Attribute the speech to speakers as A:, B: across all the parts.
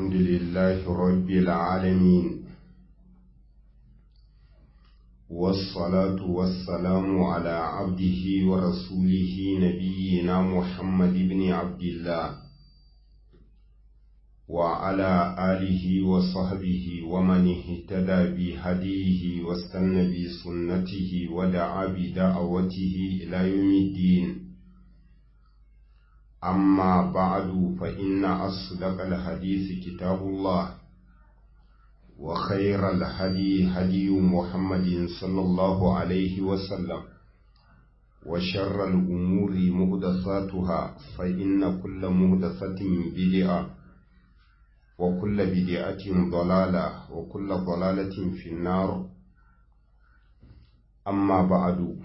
A: الحمد لله رب العالمين والصلاة والسلام على عبده ورسوله نبينا محمد بن عبد الله وعلى آله وصحبه ومن اهتدى بهديه واستنى بسنته ودعا بدعوته إلى يوم الدين أما بعد فإن أصدق الحديث كتاب الله وخير الهدي هدي محمد صلى الله عليه وسلم وشر الأمور مهدساتها فإن كل مهدسة بدعة وكل بدعة ضلالة وكل ضلالة في النار أما بعد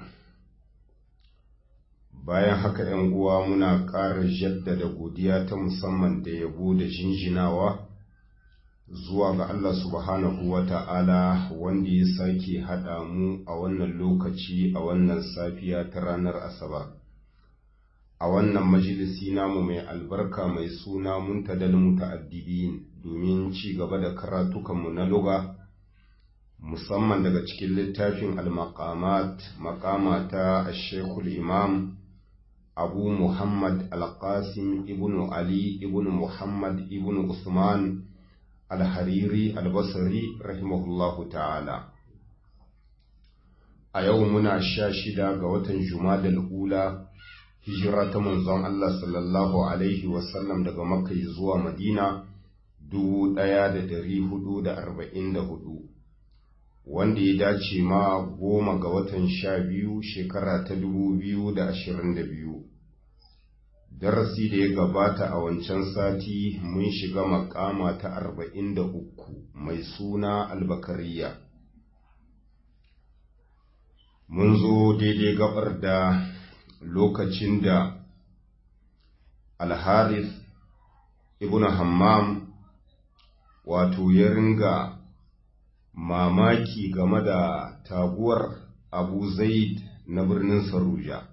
A: bayan haka ‘yan uwa muna ƙara jaddada godiya ta musamman da yabo da jinjinawa zuwa ga Allah subhanahu wa ta'ala wanda ya sake haɗa mu a wannan lokaci a wannan safiya ta ranar Asabar. A wannan majalisi namu mai albarka mai suna muntadal muta'addibin domin ci gaba da karatukanmu na luga musamman daga cikin littafin al-maqamat maqama ta Sheikhul Imam abu muhammad al-qasim ibn ali ibn muhammad ibn usman al-hariri al-basri rahimahullahu ta'ala a yau muna sha shida ga watan jumadal ula hijira ta manzon Allah sallallahu alaihi wasallam daga makka zuwa madina dubu ɗaya da dari hudu da arba'in da hudu wanda ya dace ma goma ga watan sha biyu shekara ta dubu biyu da ashirin da biyu darasi da ya gabata a wancan sati mun shiga makama ta arba'in da uku mai suna albakariya mun zo daidai gabar da lokacin da alharis ibn hammam wato ya ringa mamaki game da taguwar abu zaid na birnin saruja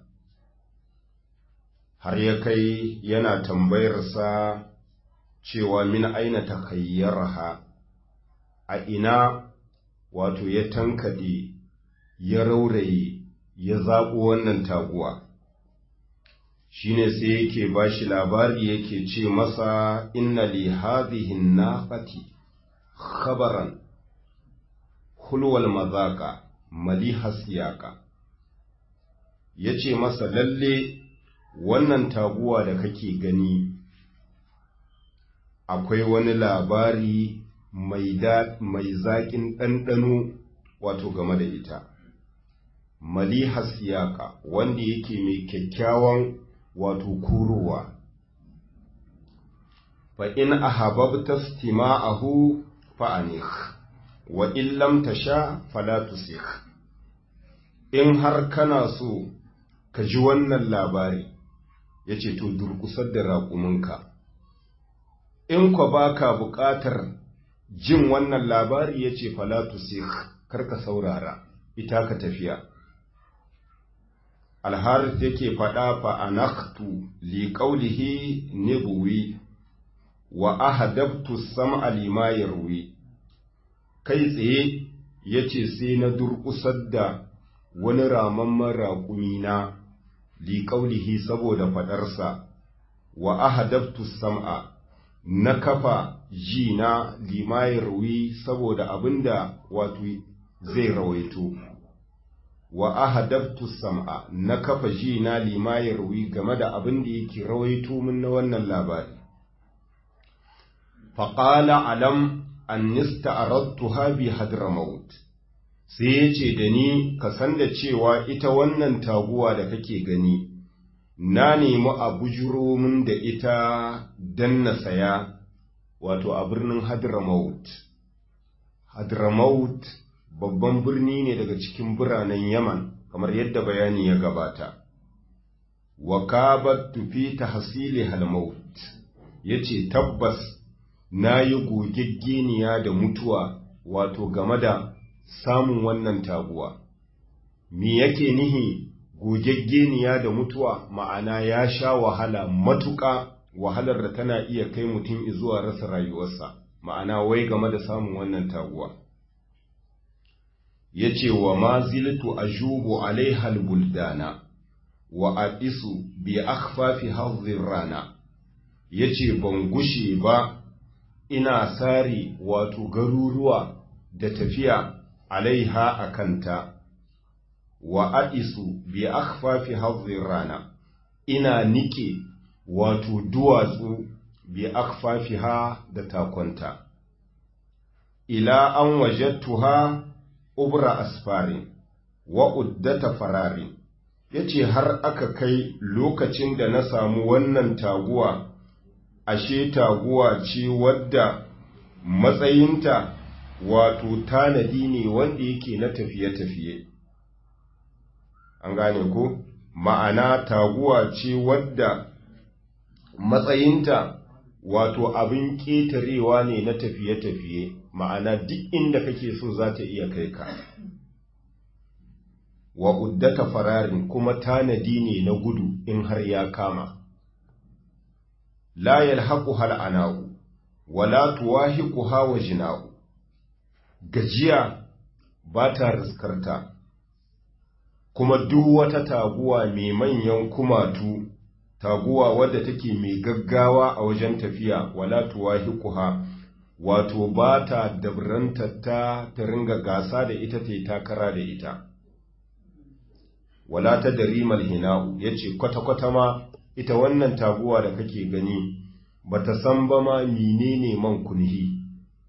A: har ya kai yana tambayarsa cewa min aina ta kayyaraha a ina wato ya tankade ya rauraye ya zaɓo wannan taguwa shine sai yake ba shi labari yake ce masa inna li hadhihi naqati khabaran hulwal mazaka maliha siyaka yace masa lalle wannan taguwa da kake gani akwai wani labari mai mai zaƙin ɗanɗano wato game da ita maliha siyaka wanda yake mai kyakkyawan wato kurowa fa in ahabbta istima'ahu fa anikh wa in lam tasha fala tusikh in har kana so ka ji wannan labari yace to durkusar da raƙuminka in kwa baka buƙatar jin wannan labari yace fala tusikh karka saurara ita ka tafiya alharith yake faɗa fa anaktu li qawlihi nibwi wa ahadabtu sam'a lima yarwi kai tsaye yace sai na durƙusar da wani ramamman raƙumi na li qawlihi saboda faɗarsa wa ahadabtu sam'a na kafa ji na lima yarwi saboda abinda wato zai rawaito wa ahadabtu sam'a na kafa ji na lima yarwi game da abin da yake rawaito min na wannan labari faƙala alam an nista arattuha bi hadramaut sai ya ce da ni ka san da cewa ita wannan taguwa da kake gani na nemi a bujuro min da ita dan na saya wato a birnin hadramaut hadramaut babban birni ne daga cikin biranen Yaman kamar yadda bayani ya gabata. Wa kabat tufi tahsili halmaut yace tabbas na yi gogeggeniya da mutuwa wato game da samun wannan taguwa. Me yake nihi gogeggeniya da mutuwa ma'ana ya sha wahala matuƙa wahalar da tana iya kai mutum zuwa rasa rayuwarsa ma'ana wai game da samun wannan taguwa ya ce wa ma ziltu ajubu alaihal buldana wa aqisu bi akhfafi hadhir rana yace ban gushe ba ina sari wato garuruwa da tafiya alaiha akanta wa aqisu bi akhfafi hadhir rana ina nike wato duwatsu bi akhfafiha da takonta ila an wajadtuha ubra asfari wa uddata farari yace har aka kai lokacin da na samu wannan taguwa ashe taguwa ce wadda matsayinta wato tanadi ne wanda yake na tafiye-tafiye an gane ko ma'ana taguwa ce wadda matsayinta wato abin ƙetarewa ne na tafiye-tafiye ma'ana duk inda kake so za ta iya kai ka wa uddata fararin kuma tanadi ne na gudu in har ya kama la yalhaqu hal ana'u wala tuwahiqu hawa jina'u gajiya ba ta riskarta kuma duk wata taguwa mai manyan kumatu taguwa wadda take mai gaggawa a wajen tafiya wala tuwahiquha wato ba ta dabranta ta ta ringa gasa da ita ta takara da ita wala ta darimal hina'u yace kwata-kwata ma ita wannan taguwa da kake gani bata san ba ma menene man kunhi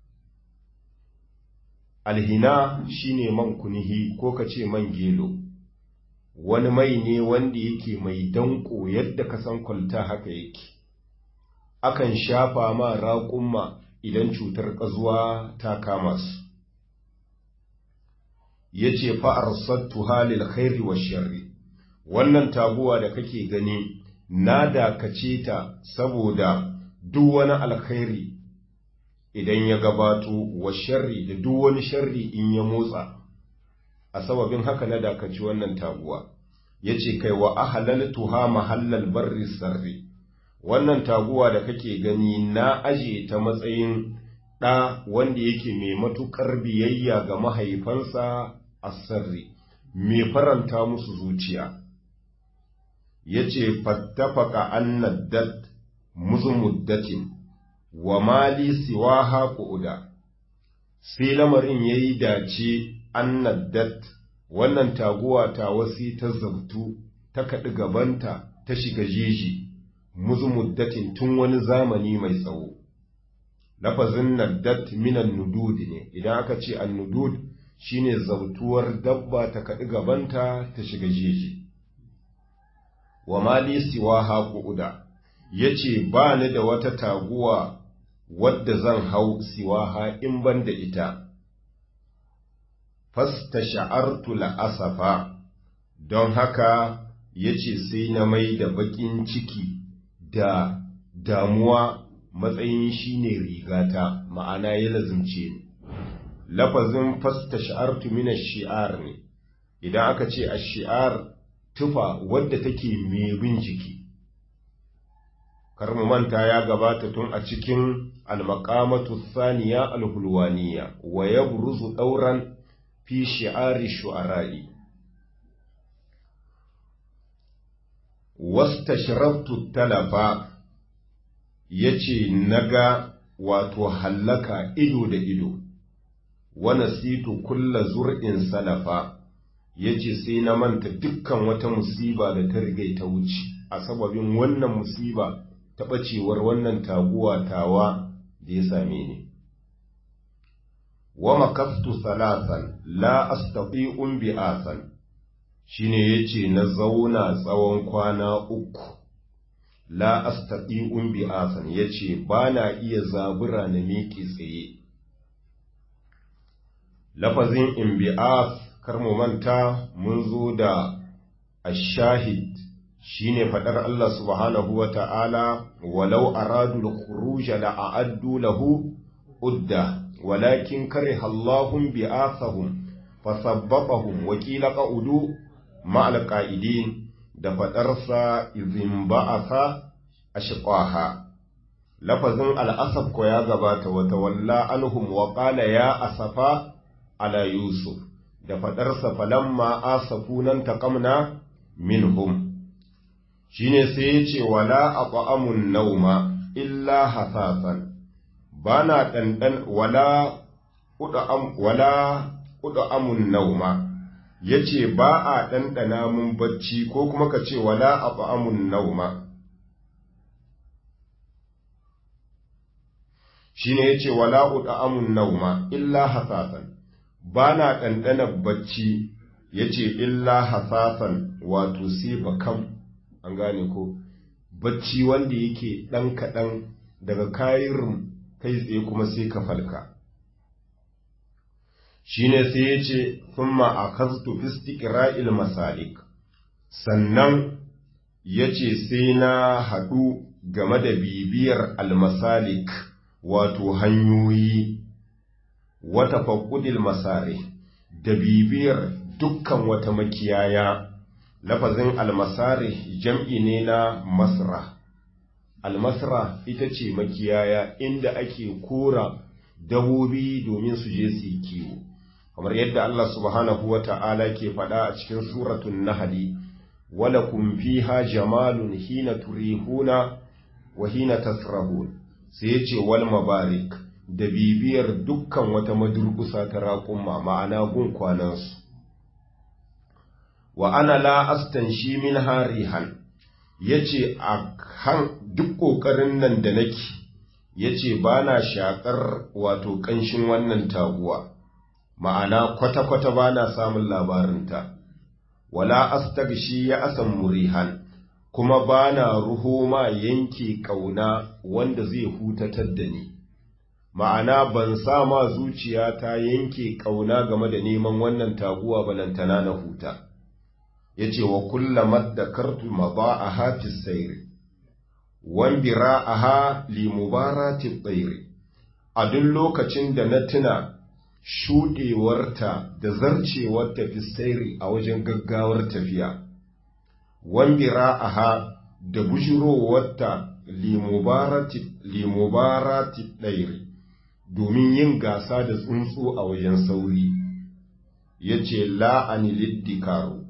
A: alhina shine man kunhi ko kace man gelo wani mai ne wanda yake mai danko yadda ka san kwalta haka yake akan shafa ma raƙumma idan cutar ƙazuwa ta kama su ya ce fa'arsattu halil khairi wa sharri wannan taguwa da kake gani na dakace ta saboda duk wani alkhairi idan ya gabato wa sharri da duk wani sharri in ya motsa a sababin haka na dakaci wannan taguwa ya ce kai wa ahalaltuha mahallal barri sarri wannan taguwa da kake gani na aje ta matsayin ɗa wanda yake mai matuƙar biyayya ga mahaifansa a sarri mai faranta musu zuciya ya ce fattafaka annaddat muzumuddatin wa mali siwaha ƙuda sai lamarin ya yi dace annaddat wannan taguwa ta wasi ta zabtu ta kaɗi gabanta ta shiga jeji muzumuddatin tun wani zamani mai tsawo lafazin naddat minan nudud ne idan aka ce annudud shine zabtuwar dabba ta kaɗi gabanta ta shiga jeji wa mali siwa haƙu'uda ya ce ba ni da wata taguwa wadda zan hau siwaha in ban da ita fasta sha'artu la'asafa don haka ya ce sai na mai da baƙin ciki da damuwa matsayin shi ne rigata ma'ana ya lazimce ni lafazin fasta sha'artu mina shi'ar ne idan aka ce a shi'ar tufa wadda take mai bin jiki mu manta ya gabata tun a cikin almakamatu saniya alhulwaniya wa ya buruzu ɗauran fi shi'ari shu'ara'i wasta shirabtu talafa ya ce naga wato hallaka ido da ido wana situ kulla zur'in salafa ya ce sai na manta dukkan wata musiba da ta rigai ta wuce a sababin wannan musiba ta ɓacewar wannan taguwa tawa da ya same ni wa makaftu salasan la astati'un bi'asan shine yace na zauna tsawon kwana uku la astati'un bi'asan yace bana iya zabura na miƙe tsaye lafazin imbi'as kar mu manta mun zo da ashahid shine fadar Allah subhanahu wa ta'ala walau aradu al-khuruj la a'addu lahu udda walakin kariha Allahum bi'athahum fasabbatahum wa qila qa'udu ma'al qa'idin da fadarsa izin ba'atha ashqaha lafazin al'asaf ko ya gabata wata walla anhum wa qala ya asafa ala yusuf da faɗarsa falamma asafunan taqamna minhum shine sai ya ce wala aqamun nauma illa hasasan bana dandan wala udam wala udamun nauma yace ba a dandana mun bacci ko kuma ka ce wala aqamun nauma shine yace wala udamun nauma illa hasasan bana dandana bacci yace illa hasasan wato sai bakam an gane ko bacci wanda yake ɗan kaɗan daga kayirin kai tsaye kuma sai ka falka shi ne sai ya ce sun ma'akastu fistiƙira'il masalik sannan ya ce sai na haɗu game da bibiyar almasalik wato hanyoyi wata faƙudil masare da bibiyar dukkan wata makiyaya lafazin almasari jam'i ne na masra almasra ita ce makiyaya inda ake kora dabobi domin su je su yi kiwo kamar yadda Allah subhanahu wa ta'ala ke faɗa a cikin suratun nahali wala kun fiha jamalun hina turihuna wa hina tasrahun sai yace wal mabarik da bibiyar dukkan wata madurkusa ta raƙumma ma'ana gun kwanansu wa ana la astanshi min harihan yace a kan duk kokarin nan da nake yace bana shakar wato kanshin wannan taguwa ma'ana kwata kwata bana samun labarinta wala astagshi ya asan murihan kuma bana ruhoma yanke kauna wanda zai hutatar da ni ma'ana ban sa ma zuciya ta yanke kauna game da neman wannan taguwa balantana na huta ya ce wa kullamar da kartu maba'aha fi sayri wan bira'aha li mubarati tsairi a duk lokacin da na tuna shuɗewarta da zarcewarta fi sayri a wajen gaggawar tafiya wan bira'aha da bujurowarta li mubarati tsairi domin yin gasa da tsuntsu a wajen sauri ya ce la'ani liddikaru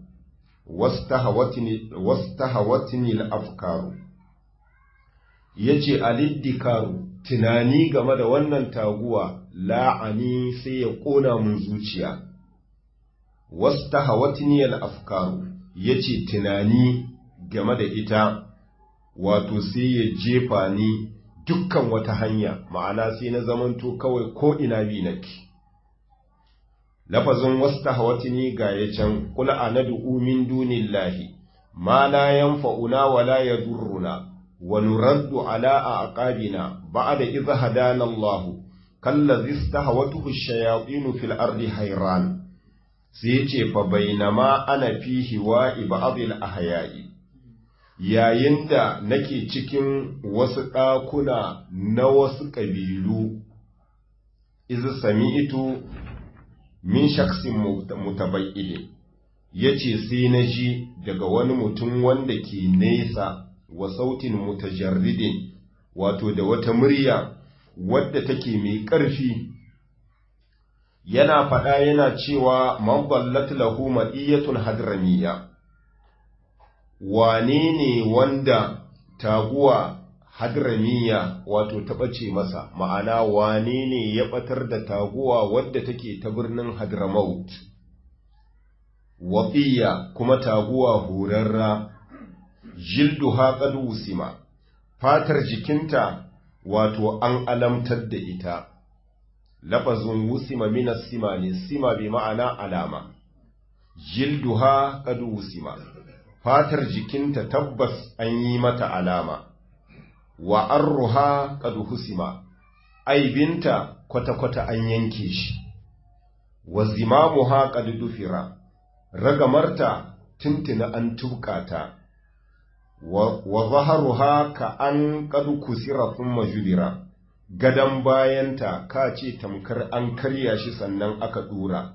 A: wastahawatini al'afkaru ya ce aliddikaru tunani game da wannan taguwa la'ani sai ya ƙona mun zuciya wastahawatini al'afkaru ya ce tunani game da ita wato sai ya jefa ni dukkan wata hanya ma'ana sai na zamanto kawai ko ina bi nake lafazin wasta hawatini ga ya can kula a na min dunillahi ma la yanfa'una wa la yadurruna wa nuraddu ala a aqabina ba'da idh hadana Allah kallazi istahawatuhu ash-shayatin fil ardi hayran sai yace fa bainama ana fihi wa ibadil ahya'i yayin da nake cikin wasu ɗakuna na wasu ƙabilu izu sami'itu min shaksin mutabayyide ya ce sai na ji daga wani mutum wanda ke nesa wa sautin mutajarridin wato da wata murya wadda take mai ƙarfi yana faɗa yana cewa man ballat lahu ma'iyatun hadramiya wane ne wanda taguwa hadramiya wato ta ɓace masa ma'ana wane ne ya ɓatar da taguwa wadda take ta birnin hadramaut wafiya kuma taguwa horarra jilduha qad wusima fatar jikinta wato an alamtar da ita lafazin wusima minas sima ne sima bi ma'ana alama jilduha qad wusima fatar jikinta tabbas an yi mata alama wa arruha qad husima aibinta kwata-kwata an yanke shi wa zimamuha qad dufira ragamarta tuntuna an tubkata wa zaharuha ka an qad kusira thumma jubira gadan bayanta ka ce tamkar an karya shi sannan aka dura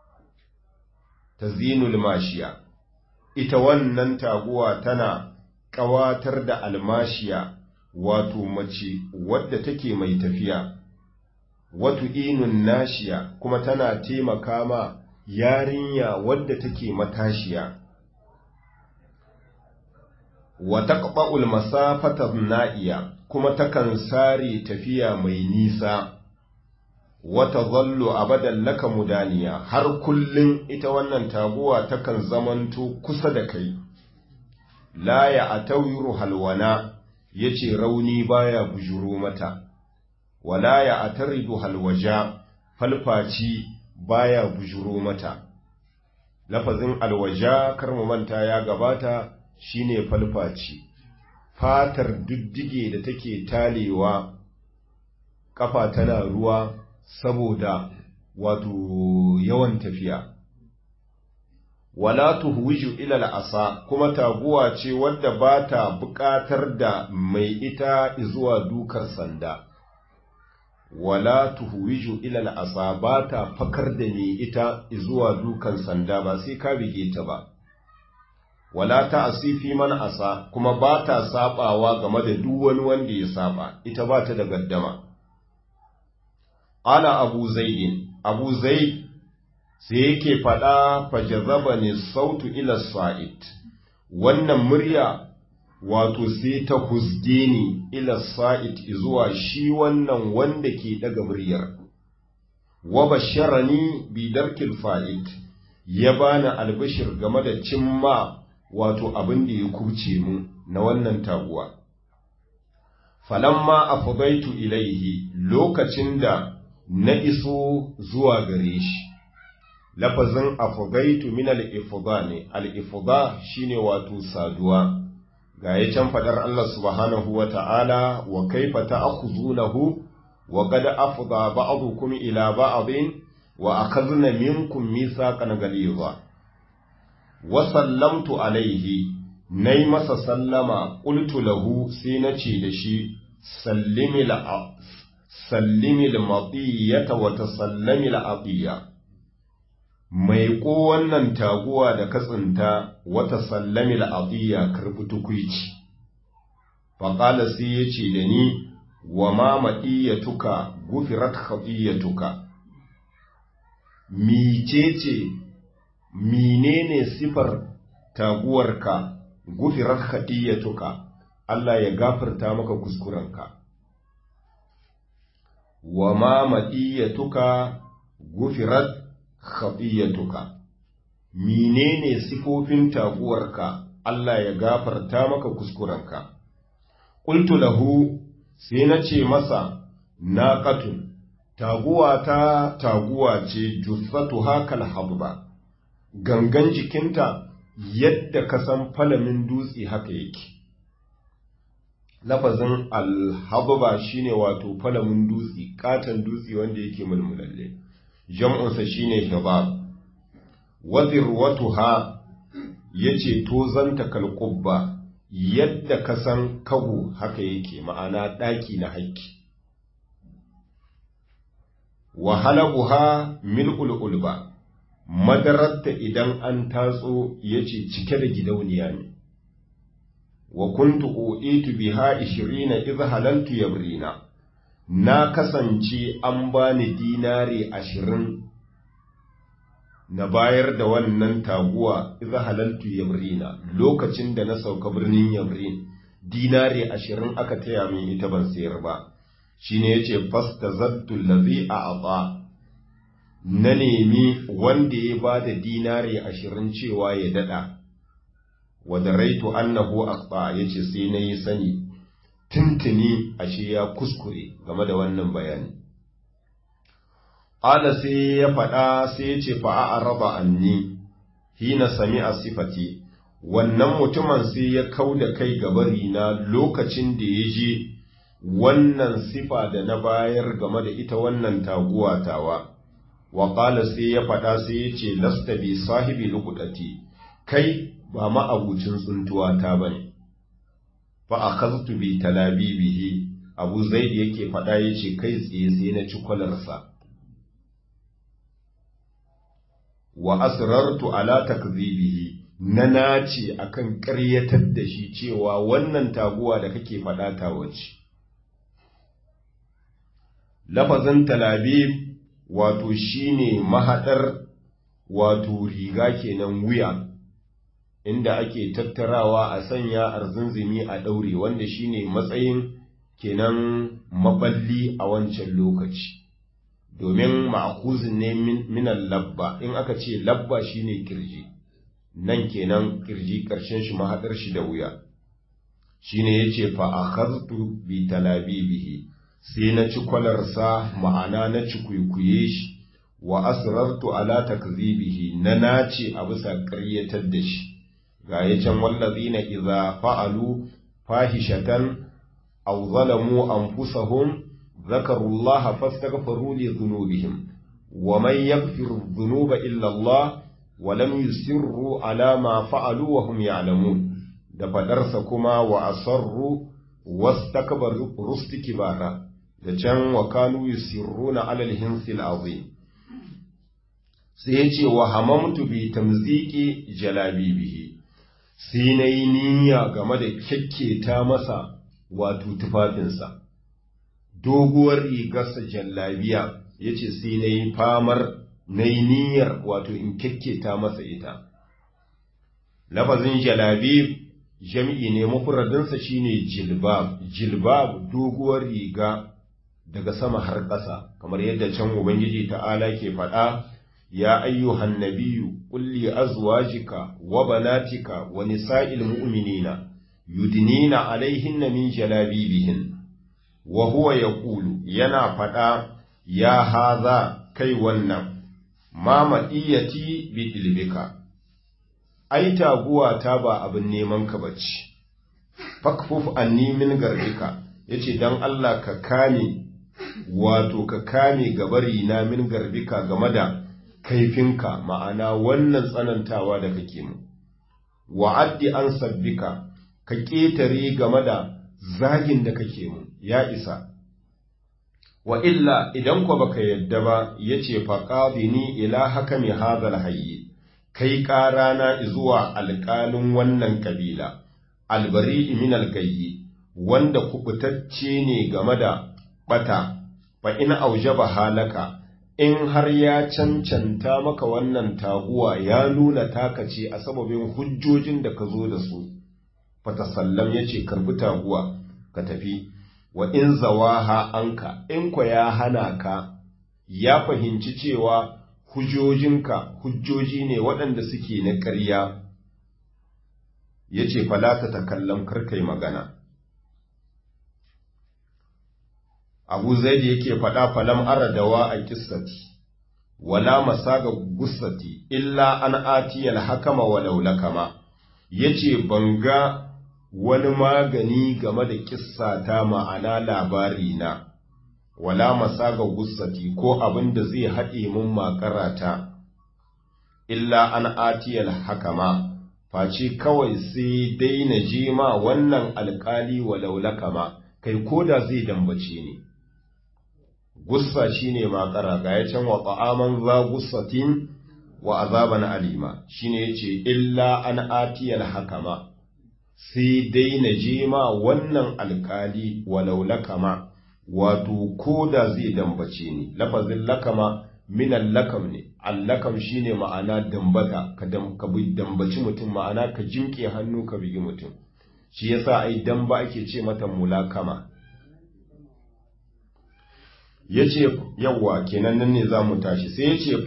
A: tazinul mashiya ita wannan taguwa tana ƙawatar da almashiya wato mace wadda take mai tafiya watu inun nashiya kuma tana taimaka ma yarinya wadda take matashiya wa taqba'ul masafata na'iya kuma takan sare tafiya mai nisa wata zallo abadan laka mudaniya har kullum ita wannan taguwa takan zamanto kusa da kai la ya atawiru halwana yace rauni baya bujuro mata wala ya ataridu halwaja falfaci baya bujuro mata lafazin alwaja kar mu manta ya gabata shine falfaci fatar duddige da take talewa kafa tana ruwa saboda wato yawan tafiya wala tuhwiju ila al'asa kuma taguwa ce wadda ba ta buƙatar da mai ita zuwa dukar sanda wala tuhwiju ila al'asa ba ta fakar da mai ita zuwa dukan sanda ba sai ka bige ta ba wala ta asifi man asa kuma ba ta sabawa game da duk wani wanda ya saba ita ba ta da gaddama Ala Abu Zaidin, Abu Zaid sai yake faɗa fajazaba ne sautu ila sa'id, wannan murya wato sai ta huzge ni ila sa'id zuwa shi wannan wanda ke daga muryar. Wa basharani bi darkil fa'id, ya bani albashir game da cimma wato abin da ya kubce mu na wannan taguwa. Falamma a ilaihi lokacin da na iso zuwa gare shi lafazin afugaitu min al-ifda ne al-ifda shine wato saduwa ga ya can fadar Allah subhanahu wa ta'ala wa kaifa ta'khuzunahu wa qad afda ba'dukum ila ba'din wa akhadna minkum mithaqan ghaliza wa sallamtu alayhi nay masa sallama qultu lahu sai nace da shi sallimi la sallimi al-matiyata wa tasallami al-atiya mai ko wannan taguwa da katsinta wata sallami al-atiya karbi tukuici faqala sai yace da ni wa ma madiyatuka gufirat khafiyatuka micece menene sifar taguwarka gufirat khafiyatuka Allah ya gafarta maka kuskurenka wa ma madiyatuka gufirat khafiyatuka menene sifofin taguwarka Allah ya gafarta maka kuskurenka qultu lahu sai na ce masa naqatun taguwa ta taguwa ce jussatu hakal habba gangan jikinta yadda ka san falamin dutse haka yake lafazin alhabba shine wato falamin dutse katon dutse wanda yake mulmulalle jam'unsa shine hibab wazirwatuha yace tozanta kalqubba yadda ka san kago haka yake ma'ana daki na haƙƙi wa halabuha mil'ul ulba madararta idan an tatso yace cike da gidauniya ne wa kuntu uitu biha 20 idh halaltu yabrina na kasance an bani dinari ashirin na bayar da wannan taguwa idh halaltu yabrina lokacin da na sauka birnin yabrin dinari ashirin aka taya min ita ban sayar ba shine yace fastazattu allazi a'ta na nemi wanda ya bada dinari ashirin cewa ya dada wadda raitu annahu aqta yace sai nayi sani tuntuni ashe ya kuskure game da wannan bayani qala sai ya faɗa sai ya ce fa a'raba anni hina sami'a sifati wannan mutumin sai ya kauda kai gabari na lokacin da ya je wannan sifa da na bayar game da ita wannan taguwa tawa wa qala sai ya faɗa sai ya ce lasta bi sahibi luqati kai ba ma'abucin tsuntuwa ta ba ne, fa a kazutu bi talabibihi abu zaidi yake faɗa ya ce kai tsaye sai na ci kwalarsa. Wa asrartu ala takzibihi na nace akan ƙaryatar da shi cewa wannan taguwa da kake faɗa ta wace lafazin talabib wato shine mahaɗar wato riga kenan wuya inda ake tattarawa a sanya arzunzumi a ɗaure wanda shine matsayin kenan maballi a wancan lokaci domin ma'akuzin ne minan labba in aka ce labba shine kirji nan kenan kirji ƙarshen shi mahaɗar shi da wuya shine yace fa akhadtu bi talabibihi sai na ci kwalarsa ma'ana na ci kuikuye shi wa asrartu ala takzibihi na nace a bisa ƙaryatar da shi ga ya can wallazina idza fa'alu fahishatan aw zalamu anfusahum ذكروا الله فاستغفروا لذنوبهم ومن يغفر الذنوب إلا الله ولم يسروا على ما فعلوا وهم يعلمون da faɗarsa kuma wa asarru wastakbaru rustikbara da can wa kanu yusirruna alal hinsil azim sai ya ce wa hamamtu bi tamziki jalabibihi sai na yi niyya game da kyakketa masa wato tufafinsa doguwar rigarsa jallabiya ya ce sai na yi famar na yi niyyar wato in kyakketa masa ita lafazin jalabib jam'i ne mafuradinsa shine jilbab jilbab doguwar riga daga sama har ƙasa kamar yadda can ubangiji ta'ala ke faɗa ya ayyuhan nabiyyu qul li azwajika wa banatika wa nisa'il mu'minina yudnina alaihinna min jalabibihin wa huwa yaqulu yana faɗa ya haza kai wannan ma maɗiyati bi ilbika ai taguwa ta ba abin neman ka bace fakfuf anni min garbika yace dan Allah ka kame wato ka kame gabari na min garbika game da kaifinka ma'ana wannan tsanantawa da kake mu wa'addi an sabbika ka ƙetare game da zagin da kake mu ya isa wa illa idan ko baka yadda ba yace faqadini ila hakami hadhal hayy kai ƙarana zuwa alƙalin wannan kabila albari min algayyi wanda kubutacce ne game da bata fa in aujaba halaka in har ya cancanta maka wannan taguwa ya nuna taka ce a sababin hujjojin da ka zo da su fatasallam ya ce karbi taguwa ka tafi wa in zawaha anka in kwa ya hana ka ya fahimci cewa hujjojinka hujjoji ne waɗanda suke na ƙarya ya ce falata ta kallon karkai magana abu zaidi yake faɗa falam aradawa a kissati wala masaga gussati illa an atiyal hakama walau lakama yace banga wani magani game da kissata ma'ana labari na wala masaga gussati ko abin da zai haɗe mun makarata illa an atiyal hakama face kawai sai dai na je ma wannan alƙali walau lakama kai koda zai dambace ni gussa shine makara ga ya can wa ta'aman za gussatin wa azaban alima shine yace illa an atiyal hakama sai dai na je ma wannan alkali walau lakama wato koda zai dambace ni lafazin lakama minan lakam ne allakam shine ma'ana dambata ka dambaci mutum ma'ana ka jimke hannu ka bigi mutum shi yasa ai damba ake ce mata mulakama ya ce yawwa kenan nan ne za mu tashi sai ya ce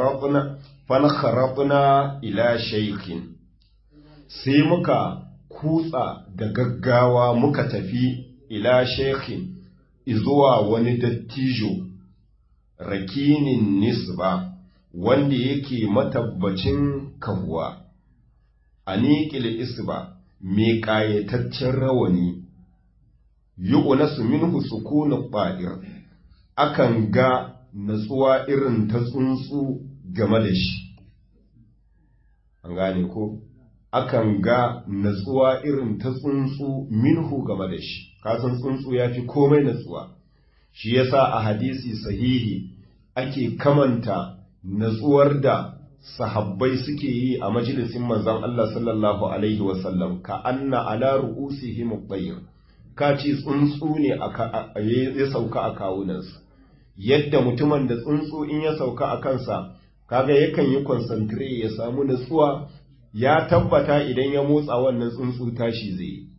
A: fankharabna ila shaikin sai muka kutsa da gaggawa muka tafi ila shaikin izuwa wani dattijo rakinin nisba wanda yake matabbacin kahuwa a niƙil isba mai ƙayataccen rawani yi unasu minhu sukunin ɓa'ir akan ga natsuwa irin ta tsuntsu game da shi. An gane ko? Akan ga natsuwa irin ta tsuntsu minhu game da shi, kasan tsuntsu ya fi komai natsuwa. Shi yasa a hadisi sahihi ake kamanta natsuwar da sahabbai suke yi a majalisin manzon Allah sallallahu alaihi wasallam ka anna ala ru'usihim bayr ka ce tsuntsu ne ya sauka a kawunansu yadda mutumin da tsuntsu in ya sauka a kansa kaga yakan yi concentrate ya samu nutsuwa ya tabbata idan ya motsa wannan tsuntsu tashi zai yi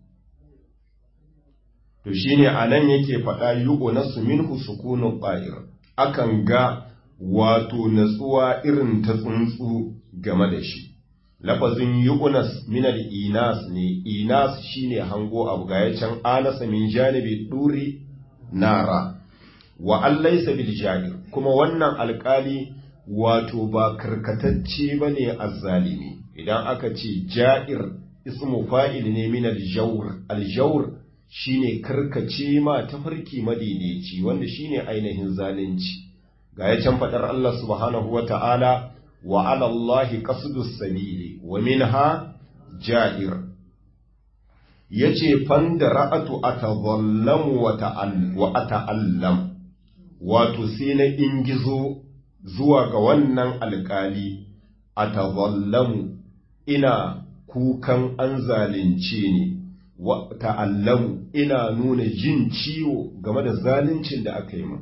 A: to shine anan yake faɗa yugo na minhu sukunun ƙa'ir akan ga wato natsuwa irin ta tsuntsu game da shi lafazin yu'unas minal inas ne inas shine hango abu ga ya can anasa min janibi duri nara wa allaysa bil jahil kuma wannan alkali wato ba karkatacce bane azzalimi idan aka ce ja'ir ismu fa'il ne min al-jawr al-jawr shine karkace ma tafarki madaidaici wanda shine ainihin zalunci ga ya can fadar Allah subhanahu wata'ala wa 'ala Allahi qasdus sabili wa minha ja'ir yace fanda ra'atu atadhallamu wa ta'al wa ata'allam wato sai na ingizo zuwa ga wannan alkali atadhallamu ina kukan an zalunce ni wa ta'allamu ina nuna jin ciwo game da zaluncin da aka yi min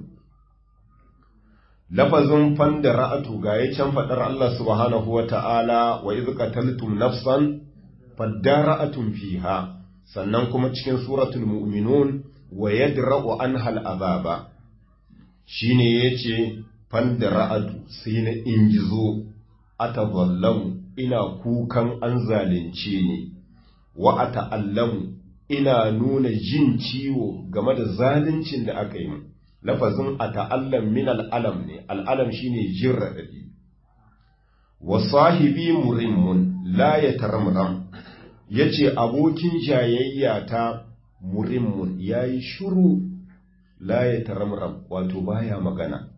A: lafazin fanda ra'atu ga ya can faɗar Allah subhanahu wa ta'ala wa iz qataltum nafsan fadara'atun fiha sannan kuma cikin suratul mu'minun wa yadra'u anha al'azaba shine yace fanda ra'atu sai na ingizo atazallamu ina kukan an zalunce ni wa ata'allamu ina nuna jin ciwo game da zaluncin da aka yi lafazin ata'allam min al'alam ne al'alam shine jin raɗaɗi wa sahibi murimmun la ya taramram yace abokin jayayya ta murimmun yayi shiru la ya taramram wato baya magana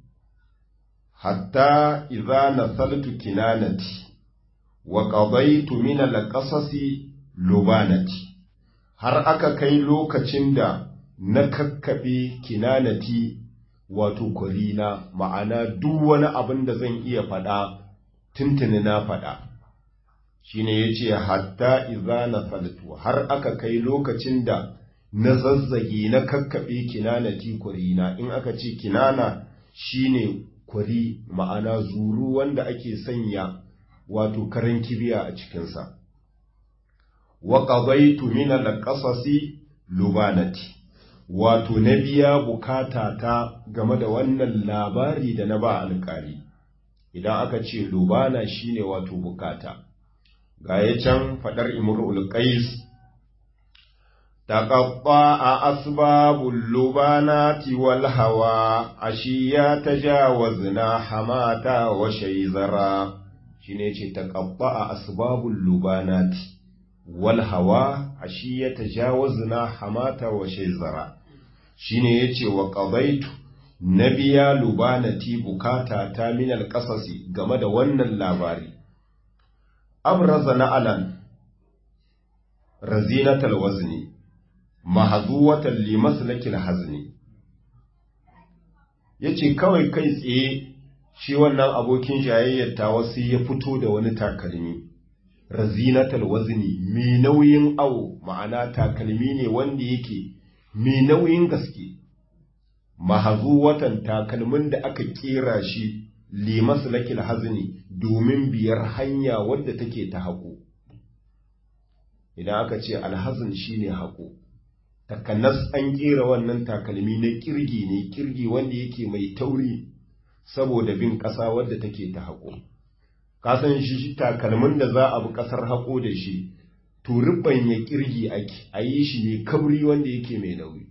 A: hatta idza nasaltu kinanati wa qadaytu min al-qasasi lubanati har aka kai lokacin da na kakkaɓe kinanati wato kurina ma'ana duk wani abin da zan iya faɗa tuntuni na faɗa shine yace hatta idza nasaltu har aka kai lokacin da na zazzage na kakkaɓe kinanati kurina in aka ce kinana shine kwari ma'ana zuru wanda ake sanya wato karan kibiya a cikinsa wa qadaytu min al-qasasi lubanati wato na biya bukata ta game da wannan labari da na ba alƙali idan aka ce lubana shine wato bukata ga ya can faɗar imrul qais تقطع أسباب اللبانات والهوى أشيا تجاوزنا حماتا وشيزرا شنيتي تقطع أسباب اللبانات والهوى أشيا تجاوزنا حماتا وشيزرا شنيتي وقضيت نبيا لبانتي بكاتا تامن القصص game da wannan labari abraza na'alan razinatal wazni mahazuwatan limaslakil hazni yace kawai kai tsaye shi wannan abokin jayayyar tawa sai ya fito da wani takalmi razinatal wazni mai nauyin awo ma'ana takalmi ne wanda yake mai nauyin gaske mahazuwatan takalmin da aka kera shi limaslakil hazni domin biyar hanya wadda take ta haƙo idan aka ce alhazin shine haƙo takanas an kera wannan takalmi na kirgi ne kirgi wanda yake mai tauri saboda bin ƙasa wadda take ta haƙo kasan shi takalmin da za a bi ƙasar haƙo da shi turibban ya kirgi ake a yi shi ne kabri wanda yake mai nauyi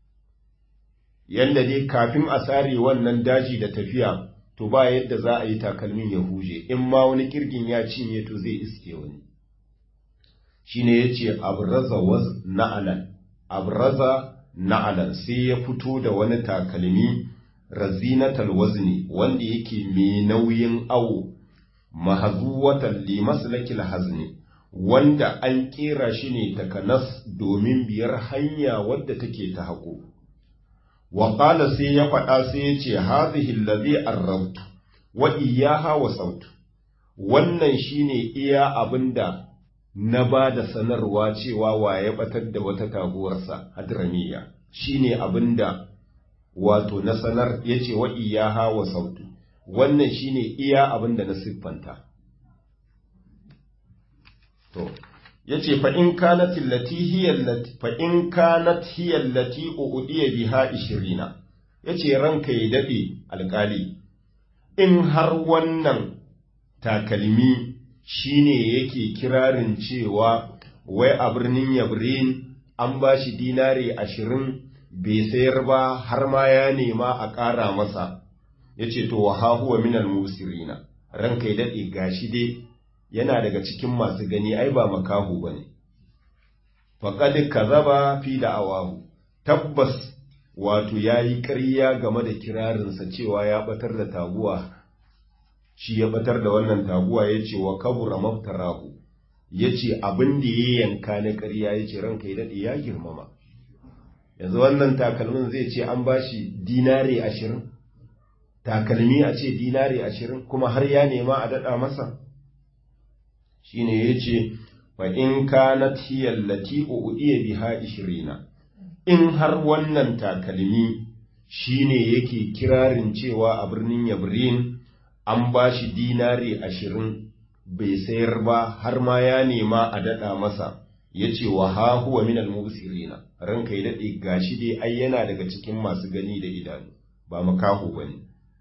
A: yadda dai kafin a tsare wannan daji da tafiya to ba yadda za a yi takalmin ya huje in ma wani kirgin ya cinye to zai iske wani shine yace abraza waz na'alan abraza na'alan sai ya fito da wani takalmi razinatal wazni wanda yake mai nauyin awo mahazuwatan li maslakil hazni wanda an kera shi ne takanas domin biyar hanya wadda take ta haƙo wa qala sai ya faɗa sai ya ce hadhihi allazi arrabtu wa iyyaha wa sautu wannan shine iya abinda na ba da sanarwa cewa wa ya batar da wata taguwarsa hadramiya shine abinda wato na sanar yace wa iyaha wa sautu wannan shine iya abinda na siffanta to yace fa in kanat allati hiya allati fa in kanat hiya allati udiya biha 20 yace ranka ya dade alkali in har wannan takalmi shine yake kirarin cewa wai a birnin yabrin an ba shi dinari ashirin bai sayar ba har ma ya nema a ƙara masa ya ce to wa hahuwa minal musirina ranka ya daɗe gashi dai yana daga cikin masu gani ai ba makahu ba ne faƙad ka zaba fi da awahu tabbas wato ya yi ƙarya game da kirarinsa cewa ya ɓatar da taguwa shi ya ɓatar da wannan taguwa ya ce wa kabura maftarahu ya ce abin da ya yanka na ƙarya ya ce ranka ya daɗe ya girmama yanzu wannan takalmin zai ce an ba shi dinare ashirin takalmi a ce dinare ashirin kuma har ya nema a daɗa masa shi ne ya ce fa in kanat hiya allati udiya biha ishirina in har wannan takalmi shine yake kirarin cewa a birnin yabrin an ba shi dinari ashirin bai sayar ba har ma ya nema a daɗa masa ya ce wa ha huwa minal mubsirina ranka ya daɗe gashi dai ai yana daga cikin masu gani da idanu ba makaho ba ne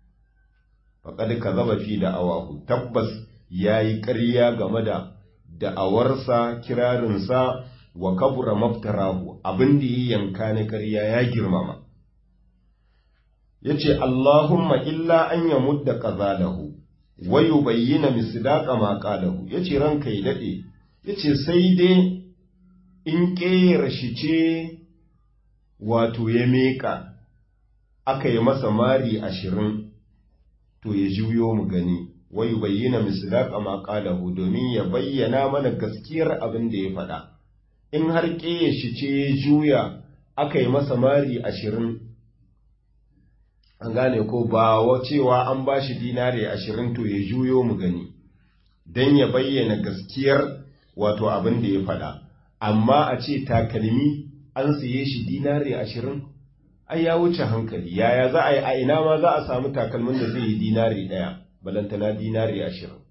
A: faƙad ka zaba fi da awahu tabbas ya yi ƙarya game da da'awarsa kirarinsa wa kabura maftarahu abin da ya yanka na ƙarya ya girmama ya ce Allahumma illa an ya mudda ƙazalahu wa yi bayyana misdaƙa maƙalahu ya ce ranka ya daɗe ya ce sai dai in ƙera shi ce wato ya meƙa aka yi masa mari ashirin to ya juyo mu gani wa yi bayyana misdaƙa maƙalahu domin ya bayyana mana gaskiyar abin da ya faɗa in har ƙeya shi ce ya juya aka yi masa mari ashirin an gane ko ba wa cewa an ba shi dinare ashirin to ya juyo mu gani don ya bayyana gaskiyar wato abin da ya faɗa amma a ce takalmi an siye shi dinare ashirin ai ya wuce hankali yaya za a yi a ina ma za a samu takalmin da zai yi dinare ɗaya balantana dinare ashirin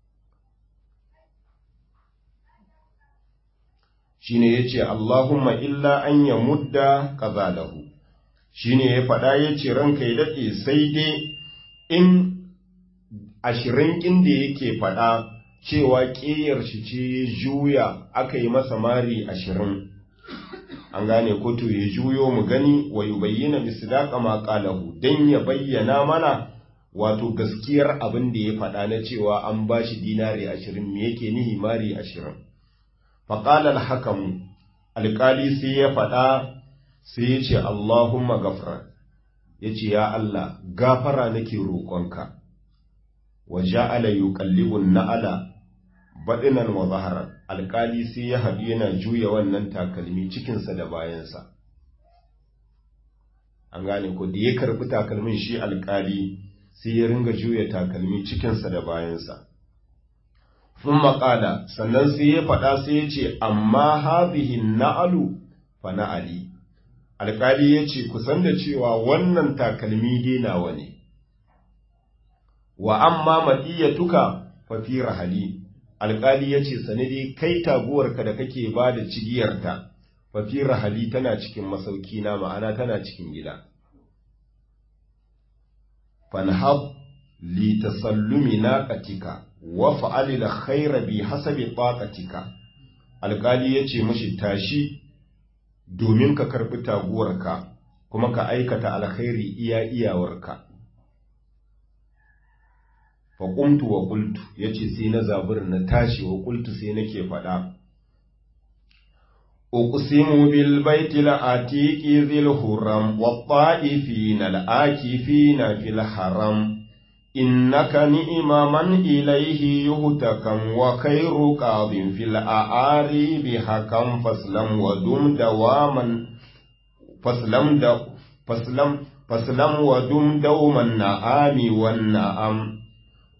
A: shine ya ce Allahumma illa an ya mudda ƙazalahu shi ne ya faɗa ya ce ranka ya daɗe sai dai in ashirin ƙin da yake faɗa cewa ƙeyar shi ce juya aka yi masa mari ashirin an gane ko to ya juyo mu gani wa yi bayyana misdaqa ma qalahu dan ya bayyana mana wato gaskiyar abin da ya faɗa na cewa an bashi dinari ashirin me yake nihi mari ashirin faqala al-hakamu alƙali sai ya faɗa sai ya ce Allahumma gafara ya ce ya Allah gafara nake roƙonka wa ja'ala yuqallibun na'ala baɗinan wa zaharan alƙali sai ya haɗu yana juya wannan takalmi cikinsa da bayansa an gane ko da ya karɓi takalmin shi alƙali sai ya ringa juya takalmi cikinsa da bayansa sun maƙala sannan sai ya faɗa sai ya ce amma hazihin na'alu fa na'ali alƙali ya ce kusan da cewa wannan takalmi dai nawa ne wa amma maɗiyatuka fa fi rahali alƙali ya ce sani dai kai taguwarka da kake ba da cigiyarta fafi rahali tana cikin masauki na ma'ana tana cikin gida fanhab li tasallumi naqatika wa fa'alil khayra bi hasabi taqatika alƙali ya ce mashi tashi domin ka karɓi taguwarka kuma ka aikata alkhairi iya iyawarka faƙumtu wa ƙultu ya ce sai na zabur na tashi wa ƙultu sai nake faɗa uqsimu bil baiti la'atiqi zil huram wa ta'ifina al'akifina fil haram innaka ni'ma man ilayhi yuhtakam wa khairu qadin fil a'ari bi hakam faslam wa dum dawaman faslam da faslam faslam wa dum dawman na'ami wan na'am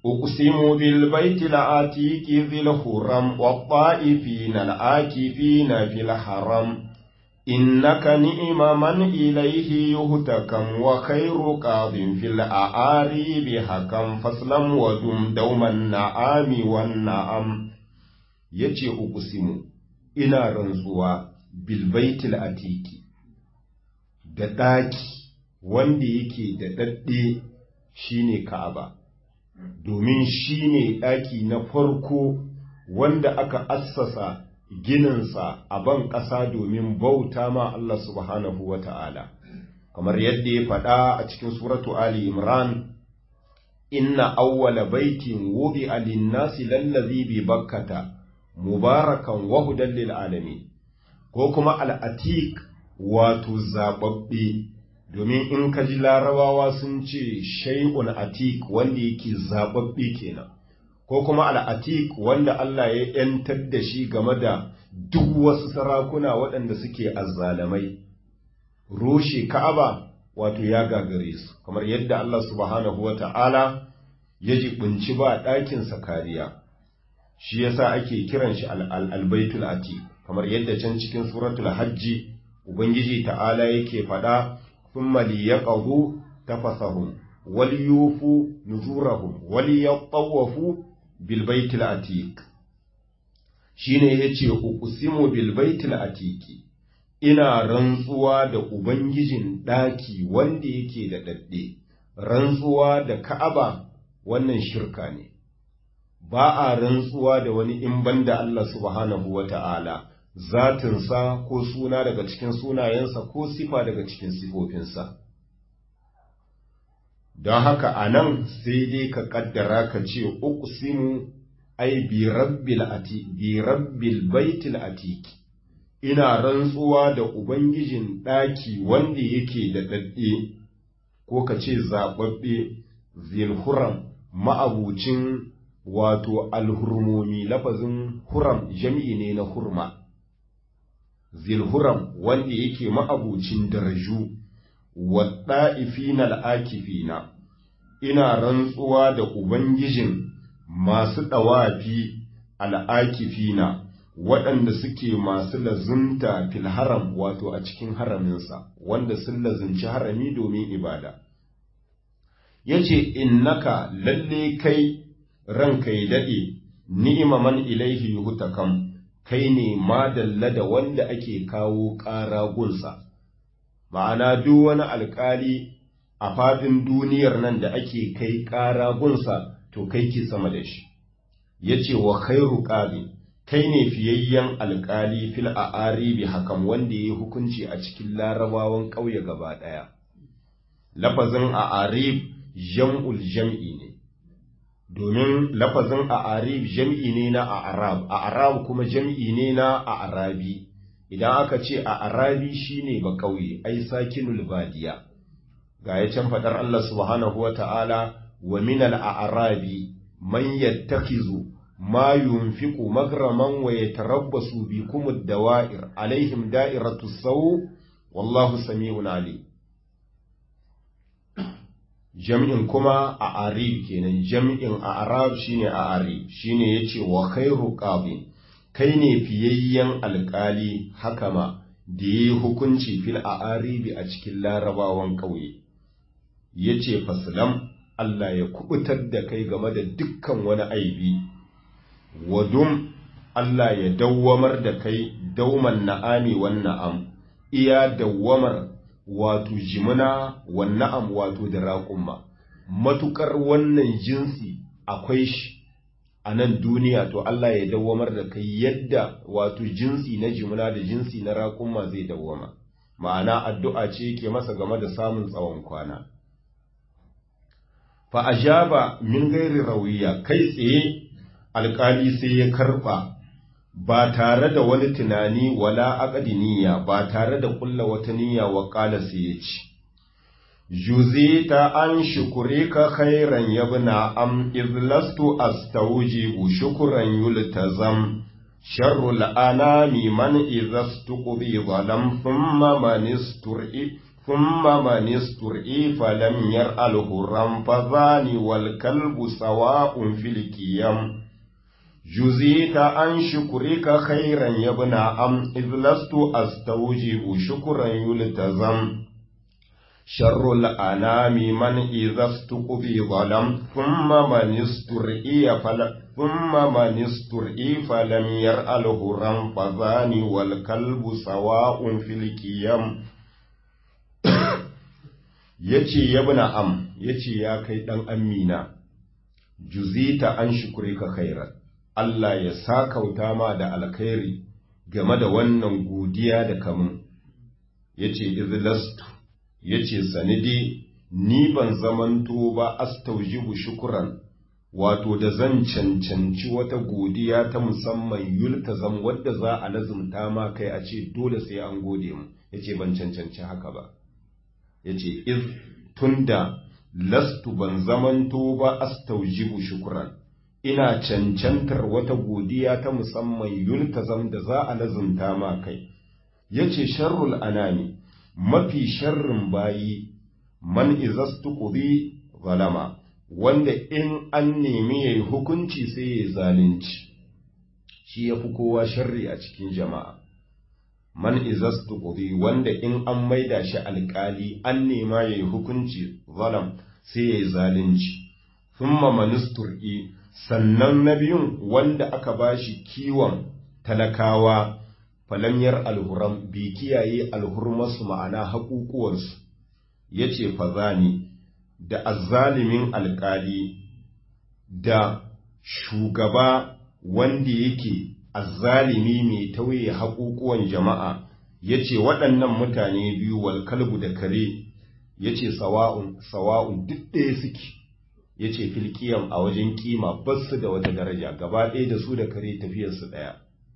A: أقسم بالبيت العتيق ذي الحرم والطائفين العاكفين في الحرم إنك نئم من إليه يهتكم وخير قاض في الأعاريب حكم فاسلم ودم دوم النعام والنعم يتي أقسم إنا رنزوا بالبيت العتيق da ɗaki wanda yake da ɗaɗɗe shine Ka'aba. domin shi ne ɗaki na farko wanda aka assasa gininsa a ban ƙasa domin bauta ma Allah subhanahu wa ta'ala, kamar yadda ya faɗa a cikin suratu Ali Imran, Inna awwala baitin wubi alinnasi lallazi bi bakkata, mubarakan wahudan lil alamin ko kuma al'atik wato zaɓaɓɓe. domin in ka ji larabawa sun ce shay'un atik wanda yake zababbe kenan ko kuma al'atik wanda Allah ya ‘yantar da shi game da duk wasu sarakuna waɗanda suke azzalamai roshe ka'aba wato ya gagare su kamar yadda Allah subhanahu wa ta'ala ya jibinci ba ɗakinsa kariya shi yasa ake kiran shi al'albaitul atik kamar yadda can cikin suratul hajji ubangiji ta'ala yake faɗa ثم ليقضوا تفثهم وليوفوا نذورهم وليطوفوا بالبيت العتيق shine yace uqsimu bil baitil atiqi ina rantsuwa da ubangijin daki wanda yake da dadde rantsuwa da ka'aba wannan shirka ne ba a rantsuwa da wani in banda Allah subhanahu wata'ala zatinsa ko suna daga cikin sunayensa ko sifa daga cikin sifofinsa. Don haka a nan sai dai ka ƙaddara ka ce, Uqsimu ai bi rabbil baitil atiki, ina rantsuwa da Ubangijin ɗaki wanda yake da ɗaɗɗe, ko ka ce zaɓaɓɓe zilhuram ma'abucin wato alhurmomi lafazin huram jam'i ne na hurma. zilhuram wanda yake ma'abucin daraju waɗa'ifina al'akifina, ina rantsuwa da Ubangijin masu ɗawafi al'akifina waɗanda suke masu lazunta fil haram wato a cikin haraminsa, wanda sun lazunci harami domin ibada. Ya ce, Innaka lalle kai ranka ya daɗe, ni'ima man ilaihi hutakam. kai ne madalla da wanda ake kawo ƙara gunsa, ma'ana duk wani alƙali a faɗin duniyar nan da ake kai ƙara gunsa to kai ke sama da shi, ya ce wa khairu ƙali, kai ne fiyayyen alƙali fil a aribi hakan wanda ya yi hukunci a cikin larabawan ƙauye gaba ɗaya. Lafazin a arib jam'ul jam'i ne. domin lafazin a arib jam'i ne na a arab a arab kuma jam'i ne na a arabi idan aka ce a arabi shine ba kauye ai sakinul badiya ga ya can fadar Allah subhanahu wa ta'ala wa min al arabi man yattakhizu ma yunfiqu magraman wa yatarabbasu bikum ad-dawa'ir alaihim da'iratu saw wallahu sami'un alim jam'in kuma a arib kenan jam'in a arab shine a arib shine yace wa khairu qabin kai ne fiyayyen alkali hakama da yi hukunci fil a aribi a cikin larabawan ƙauye yace faslam Allah ya kubutar da kai game da dukkan wani aibi wadum Allah ya dawwamar da kai dauman na'ami wan na'am iya dawwamar wato jimina wa na'am wato da raƙumma matukar wannan jinsi akwai shi a nan duniya to Allah ya dawwamar da kai yadda wato jinsi na jimina da jinsi na raƙumma zai dawwama ma'ana addu'a ce yake masa game da samun tsawon kwana fa ajaba min gairi rawiya kai tsaye alƙali sai ya karɓa ba tare da wani tunani wala aqdi niyya ba tare da kulla wata niyya wa qala sai ya ci juzita an shukurika khairan yabna am izlastu astawjibu shukran yultazam sharrul anami man izastuqbi zalam thumma man istur'i ثم من استرعي فلم يرأله رنفذان والكلب سواء في القيم جزيت عن شكرك خيرا يا ابن أم إذ لست أستوجب شكرا يلتزم شر الأنام من إذا استقضي ظلم ثم من استرئي فل ثم من استرئي فلم يرأله رنفذان والكلب سواء في القيم yace yabna am yace ya kai dan amina juzita an shukrika khairan Allah ya sakauta ma da alkhairi game da wannan godiya da kamun yace izlastu yace sanidi ni ban zamanto ba astaujibu shukran wato da zan cancanci wata godiya ta musamman yultazam wadda za a lazumta ma kai a ce dole sai an gode mu yace ban cancanci haka ba yace iz tunda lastu ban zamanto ba astaujibu shukran ina cancantar wata godiya ta musamman yultazam da za a lazumta ma kai yace sharrul anami mafi sharrin bayi man izastu qudi zalama wanda in an nemi yayi hukunci sai ya zalunci shi yafi kowa sharri a cikin jama'a man izastu qudi wanda in an maida shi alkali an nema yayi hukunci zalam sai ya zalunci thumma manustur'i sannan na biyun wanda aka bashi kiwon talakawa falamyar alhuram bi kiyaye alhurmasu ma'ana haƙuƙuwarsu ya ce fazani da azzalimin alƙali da shugaba wanda yake azzalimi mai tauye haƙuƙuwan jama'a ya ce waɗannan mutane biyu wal kalbu da kare ya ce sawa'un sawa'un duk ɗaya suke ya ce filkiyan a wajen kima basu da wata daraja gaba ɗaya da su da kare tafiyarsu ɗaya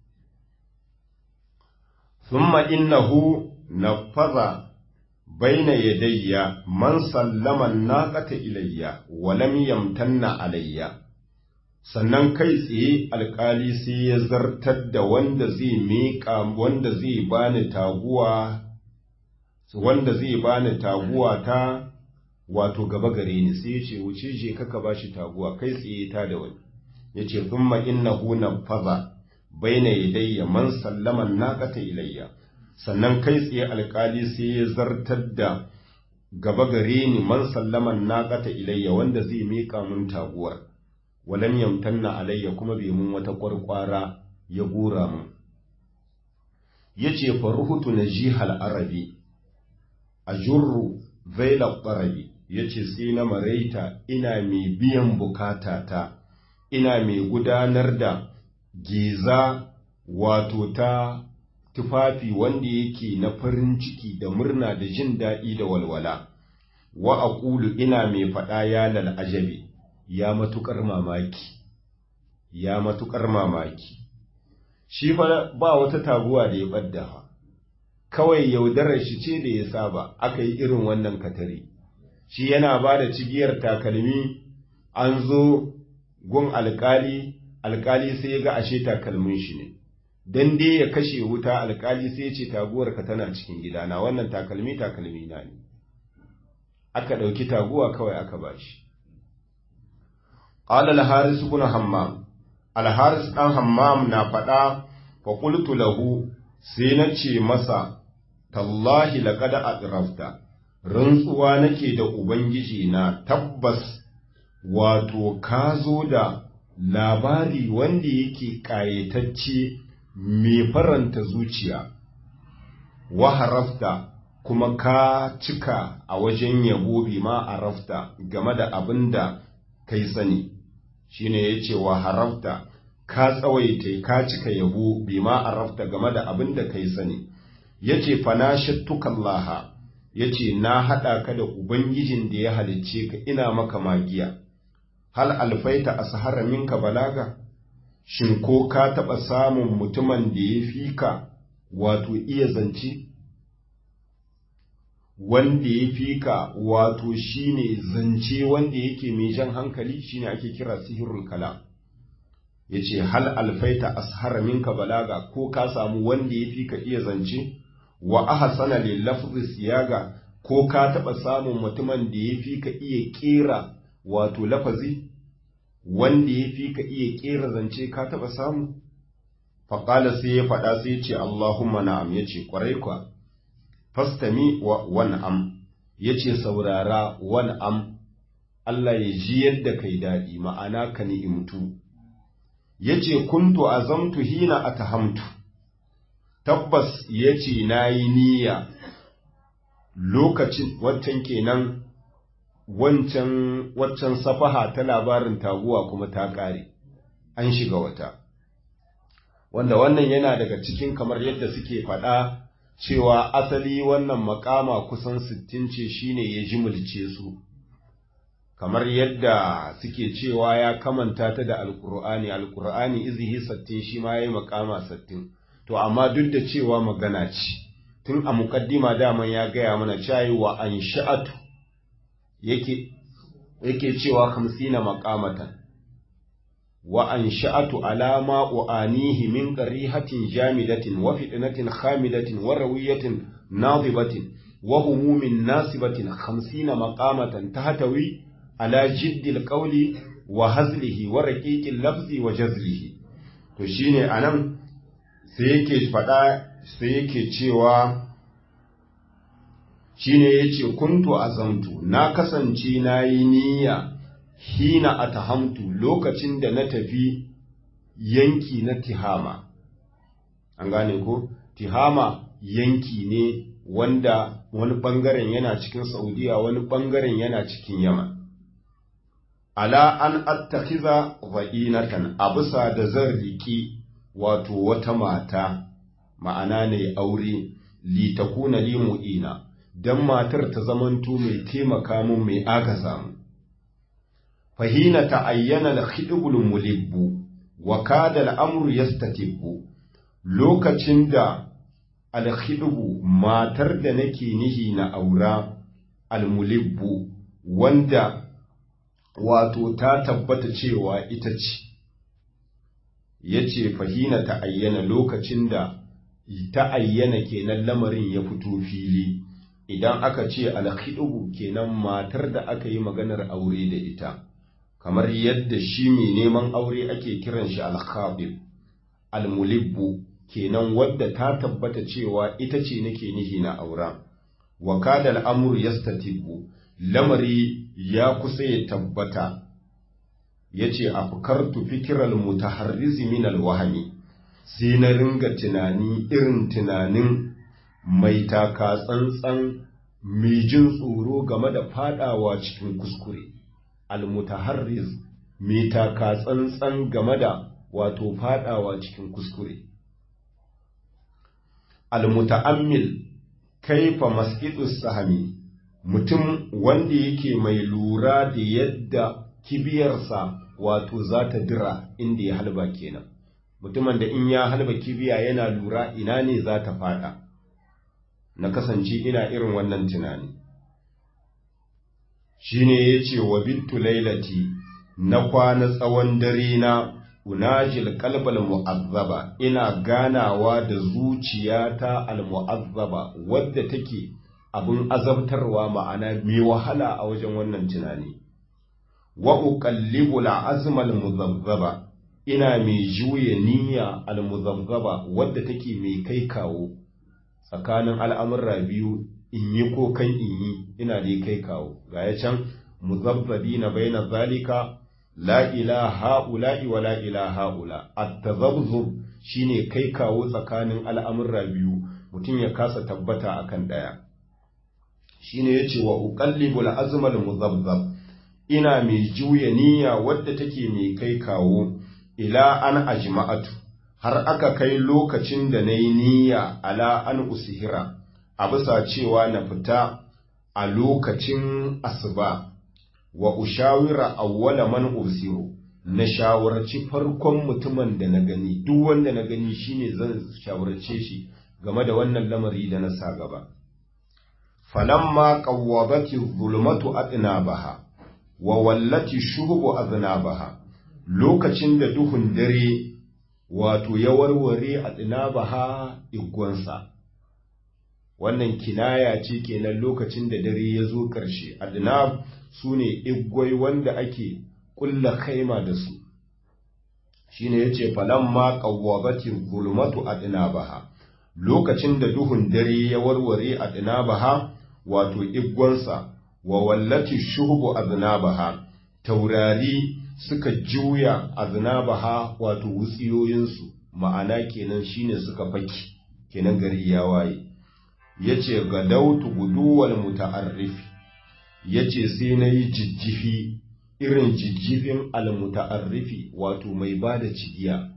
A: ثم إنه نفذ بين يدي من سلم الناقة إلي ولم يمتن علي sannan kai tsaye alkali sai ya zartar da wanda zai miƙa wanda zai bani taguwa wanda zai bani taguwa ta wato gaba gare ni sai ya ce wuce je kaka bashi taguwa kai tsaye ta da wani ya ce thumma innahu nafaza baina yadayya man sallama naqata ilayya sannan kai tsaye alkali sai ya zartar da gaba gare ni man sallama naqata ilayya wanda zai mika mun taguwar walam yamtanna alayya kuma bai mun wata kwarkwara ya gora mun yace faruhutu najihal arabi ajurru zaila qarabi yace sai na maraita ina mai biyan bukatata ina mai gudanar da giza wato ta tufafi wanda yake na farin ciki da murna da jin daɗi da walwala wa aqulu ina mai faɗa ya lal ajabi ya matukar mamaki ya matukar mamaki shi fa ba wata taguwa da ya ɓadda kawai yaudarar shi ce da ya saba aka yi irin wannan katari shi yana ba da cigiyar takalmi an zo gun alkali alkali sai ya ga ashe takalmin shi ne dan dai ya kashe wuta alkali sai ya ce taguwar ka tana cikin gidana wannan takalmi takalmi na ne aka ɗauki taguwa kawai aka bashi qala al-haris ibn hammam al-haris dan hammam na faɗa fa qultu lahu sai na ce masa tallahi laqad adrafta rantsuwa nake da ubangiji na tabbas wato ka zo da labari wanda yake ƙayatacce mai faranta zuciya wa harafta kuma ka cika a wajen yabo bi ma arafta game da abin da kai sani shine yace wa harafta ka tsawaita ka cika yabo bi ma arafta game da abin da kai sani yace fanashattukallaha yace na hada ka da ubangijin da ya halicce ka ina maka magiya hal alfaita ashara minka balaga shin ko ka taɓa samun mutumin da ya fi ka wato iya zance wanda ya fi ka wato shine zance wanda yake mai jan hankali shine ake kira sihirul kala ya ce hal alfaita ashara minka balaga ko ka samu wanda ya fi ka iya zance wa ahsana lil lafzi siyaga ko ka taɓa samun mutumin da ya fi ka iya ƙera wato lafazi wanda ya fi ka iya ƙera zance ka taɓa samu faƙala sai ya faɗa sai ce Allahumma na'am ya ce ƙwarai kwa fastami wa wan'am ya ce saurara wan'am Allah ya ji yadda kai daɗi ma'ana ka ni'imtu ya ce kuntu azamtu hina atahamtu tabbas ya ce na yi niyya lokacin waccan kenan wancan waccan safaha ta labarin taguwa kuma ta ƙare an shiga wata wanda wannan yana daga cikin kamar yadda suke faɗa cewa asali wannan makama kusan sittin ce shine ya jimilce su kamar yadda suke cewa ya kamanta ta da alkur'ani alkur'ani izihi sattin shi ma yayi makama sattin to amma duk da cewa magana ce tun a muqaddima daman ya gaya mana cewa wa ansha'atu yake yake cewa 50 maqamatan wa ansha'atu alama uanihi min qarihatin jamidatin wa fitnatin khamidatin wa rawiyatin nadibatin wa humumin nasibatin 50 maqamatan tahtawi ala jiddil qawli wa hazlihi wa raqiqil lafzi wa jazlihi to shine anan sai yake fada sai yake cewa shine yace kuntu azamtu na kasance nayi niyya hina atahamtu lokacin da na tafi yanki na tihama an gane ko tihama yanki ne wanda wani bangaren yana cikin saudiya wani bangaren yana cikin yaman ala an attakhiza va'inatan a bisa da zan riki wato wata mata ma'ana ne aure li takuna li mu'ina dan matar ta zamanto mai taimaka mun mai agaza mu fahina ta'ayyana al-khidbul mulibbu wa kada al-amru yastatibbu lokacin da al-khidbu matar da nake nihi na aura al-mulibbu wanda wato ta tabbata cewa ita ce ya ce fahina ta ayyana lokacin da ta ayyana kenan lamarin ya fito fili idan aka ce alkhidubu kenan matar da aka yi maganar aure da ita kamar yadda shi mai neman aure ake kiran shi alkhabib almulibbu kenan wadda ta tabbata cewa ita ce nake nihi na aura wa kada al'amur yastatibbu lamari ya kusa ya tabbata ya ce a fukartu fikiral mutaharrizi min alwahami sai na ringa tunani irin tunanin mai taka tsantsan mai jin tsoro game da fadawa cikin kuskure almutaharriz mai taka tsantsan game da wato fadawa cikin kuskure almuta'ammil kaifa masqidus sahami mutum wanda yake mai lura da yadda kibiyarsa wato za ta dira inda ya halba kenan mutumin da in ya halba kibiya yana lura ina ne za ta fada na kasance ina irin wannan tunani shine ya ce wa bittu lailati na kwana tsawon dare na unajil kalbal mu'azzaba ina ganawa da zuciyata al mu'azzaba wadda take abin azabtarwa ma'ana mai wahala a wajen wannan tunani wa uqallibu al-azma al-muzabbaba ina mai juye niyya al-muzabbaba wadda take mai kai kawo tsakanin al'amurra biyu in yi ko kan in yi ina dai kai kawo ga ya can muzabbabina baina zalika la ilaha ula'i wa la ilaha ula at-tazabzub shine kai kawo tsakanin al'amurra biyu mutum ya kasa tabbata akan daya shine yace wa uqallibul azmal muzabbab ina mai juya niyya wadda take mai kai kawo ila an ajma'atu har aka kai lokacin da nayi niyya ala an usihira a bisa cewa na fita a lokacin asuba wa ushawira awwala man usiru na shawarci farkon mutumin da na gani duk wanda na gani shine zan shawarce shi game da wannan lamari da na sa gaba falamma qawwabati zulmatu atnabaha wa wallati shuhubu aznabaha lokacin da duhun dare wato ya warware atnabaha igwansa wannan kinaya ce kenan lokacin da dare ya zo ƙarshe adnab su ne igwai wanda ake ƙulla kaima da su shine yace falamma qawwabati zulmatu adnabaha lokacin da duhun dare ya warware adnabaha wato iggonsa wa wallati shuhbu adnabaha taurari suka juya aznabaha wato wutsiyoyinsu ma'ana kenan shine suka faki kenan gari ya waye yace gadautu guduwal muta'arrif yace sai nayi jijjifi irin jijjifin almuta'arrifi wato mai bada cigiya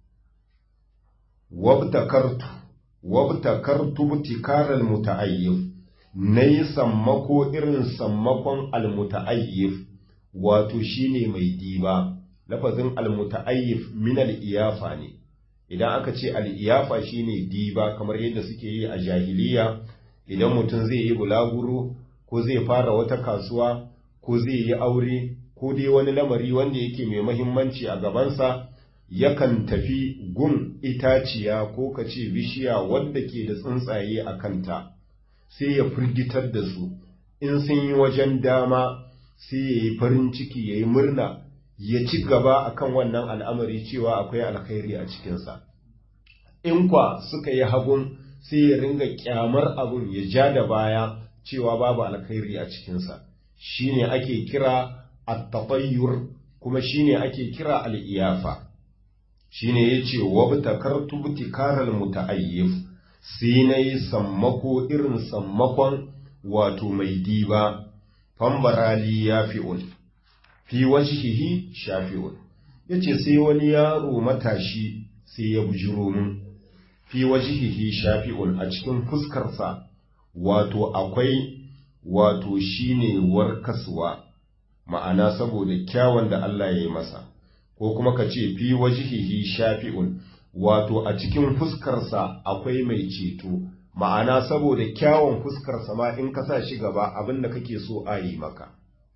A: wabtakartu wabtakartu butikaral muta'ayyif nayi sammako irin sammakon almuta'ayyif wato shine mai diba lafazin almuta'ayyif min al-iyafa ne idan aka ce al-iyafa shine diba kamar yadda suke yi a jahiliya idan mutum zai yi bulaguro ko zai fara wata kasuwa ko zai yi aure ko dai wani lamari wanda yake mai mahimmanci a gabansa yakan tafi gun itaciya ko ka ce bishiya wadda ke da tsuntsaye a kanta sai ya firgitar da su in sun yi wajen dama sai ya yi farin ciki ya yi murna ya ci gaba akan wannan al'amari cewa akwai alkhairi a cikinsa in kwa suka yi hagun sai ya ringa kyamar abun ya ja da baya cewa babu alkhairi a cikinsa shine ake kira at-tatayyur kuma shine ake kira al-iyafa shine yace wabtakartu butikaral muta'ayyif sai nayi sammako irin sammakon wato mai diba fambarali yafi'un fi wajhihi shafi'un yace sai wani yaro matashi sai ya bujiro mun fi wajhihi shafi'un a cikin fuskarsa wato akwai wato shine warkaswa ma'ana saboda kyawun da Allah ya yi masa ko kuma ka ce fi wajhihi shafi'un wato a cikin fuskarsa akwai mai ceto ma'ana saboda kyawun fuskarsa ma in ka sa shi gaba abin da kake so a yi maka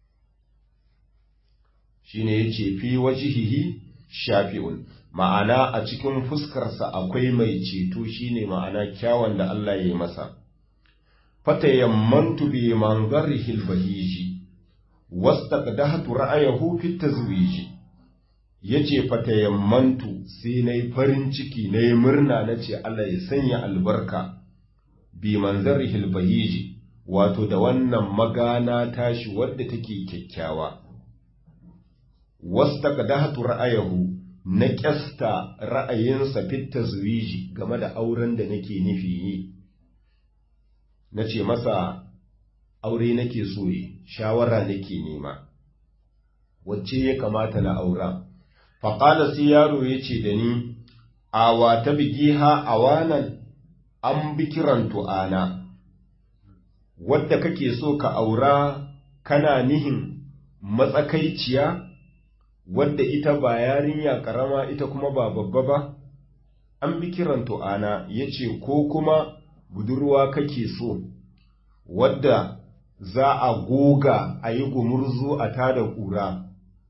A: shine yace fi wajhihi shafi'un ma'ana a cikin fuskarsa akwai mai ceto shine ma'ana kyawun da Allah ya yi masa fatayammantu bi manzarihi albahiji wastaqdahtu ra'ayahu fi tazwiji yace fatayammantu sai nayi farin ciki nayi murna nace Allah ya sanya albarka bi manzarihi albahiji wato da wannan magana tashi wadda take kyakkyawa wastaqdahtu ra'ayahu na kyasta ra'ayinsa fit tazwiji game da auren da nake nufi yi na ce masa aure nake so yi shawara nake nema wacce ya kamata na aura faƙala sai yaro ya ce da ni awa ta bigi ha awanan an bi kiran tu'ana wadda kake so ka aura kana nihin matsakaiciya wadda ita ba yarinya ƙarama ita kuma ba babba ba an bi kiran tu'ana ya ce ko kuma budurwa kake so wadda za a goga a yi gumurzu a tada ƙura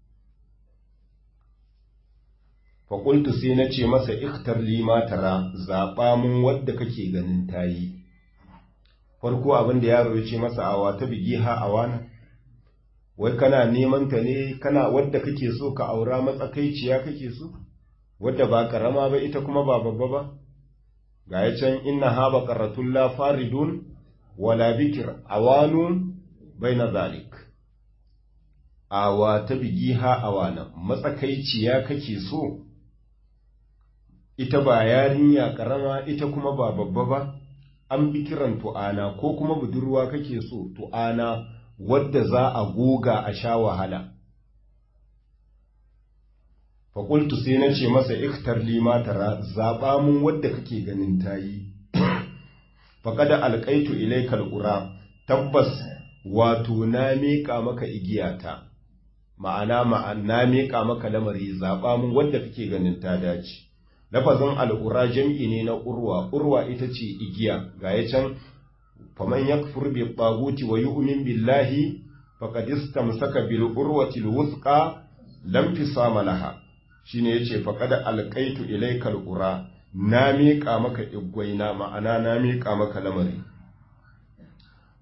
A: faƙultu sai na ce masa iktar lima tara zaɓa mun wadda kake ganin tayi farko abin da yaro ya ce masa awa ta bigi ha awana wai kana neman ta ne kana wadda kake so ka aura matsakaiciya kake so wadda ba karama ba ita kuma ba babba ba ga ya can inna ha baqaratun la faridun wala bikir awanun baina zalik awa ta bigi ha awana matsakaiciya kake so ita ba yarinya karama ita kuma ba babba ba an bi kiran tu'ana ko kuma budurwa kake so tu'ana wadda za a goga a sha wahala faƙultu sai na ce masa iktar lima tara zaɓa mun wadda kake ganin tayi faƙada alƙaitu ilaikal ƙura tabbas wato na miƙa maka igiyata ma'ana na miƙa maka lamari zaɓa mun wadda kake ganin ta dace lafazin al'ura jam'i ne na urwa urwa ita ce igiya ga ya can faman yakfur bi taguti wa yu'min billahi faqad istamsaka bil urwati al wuthqa lam fisama laha shine yace faqad alqaitu ilayka al ura na miƙa maka igwaina ma'ana na miƙa maka lamari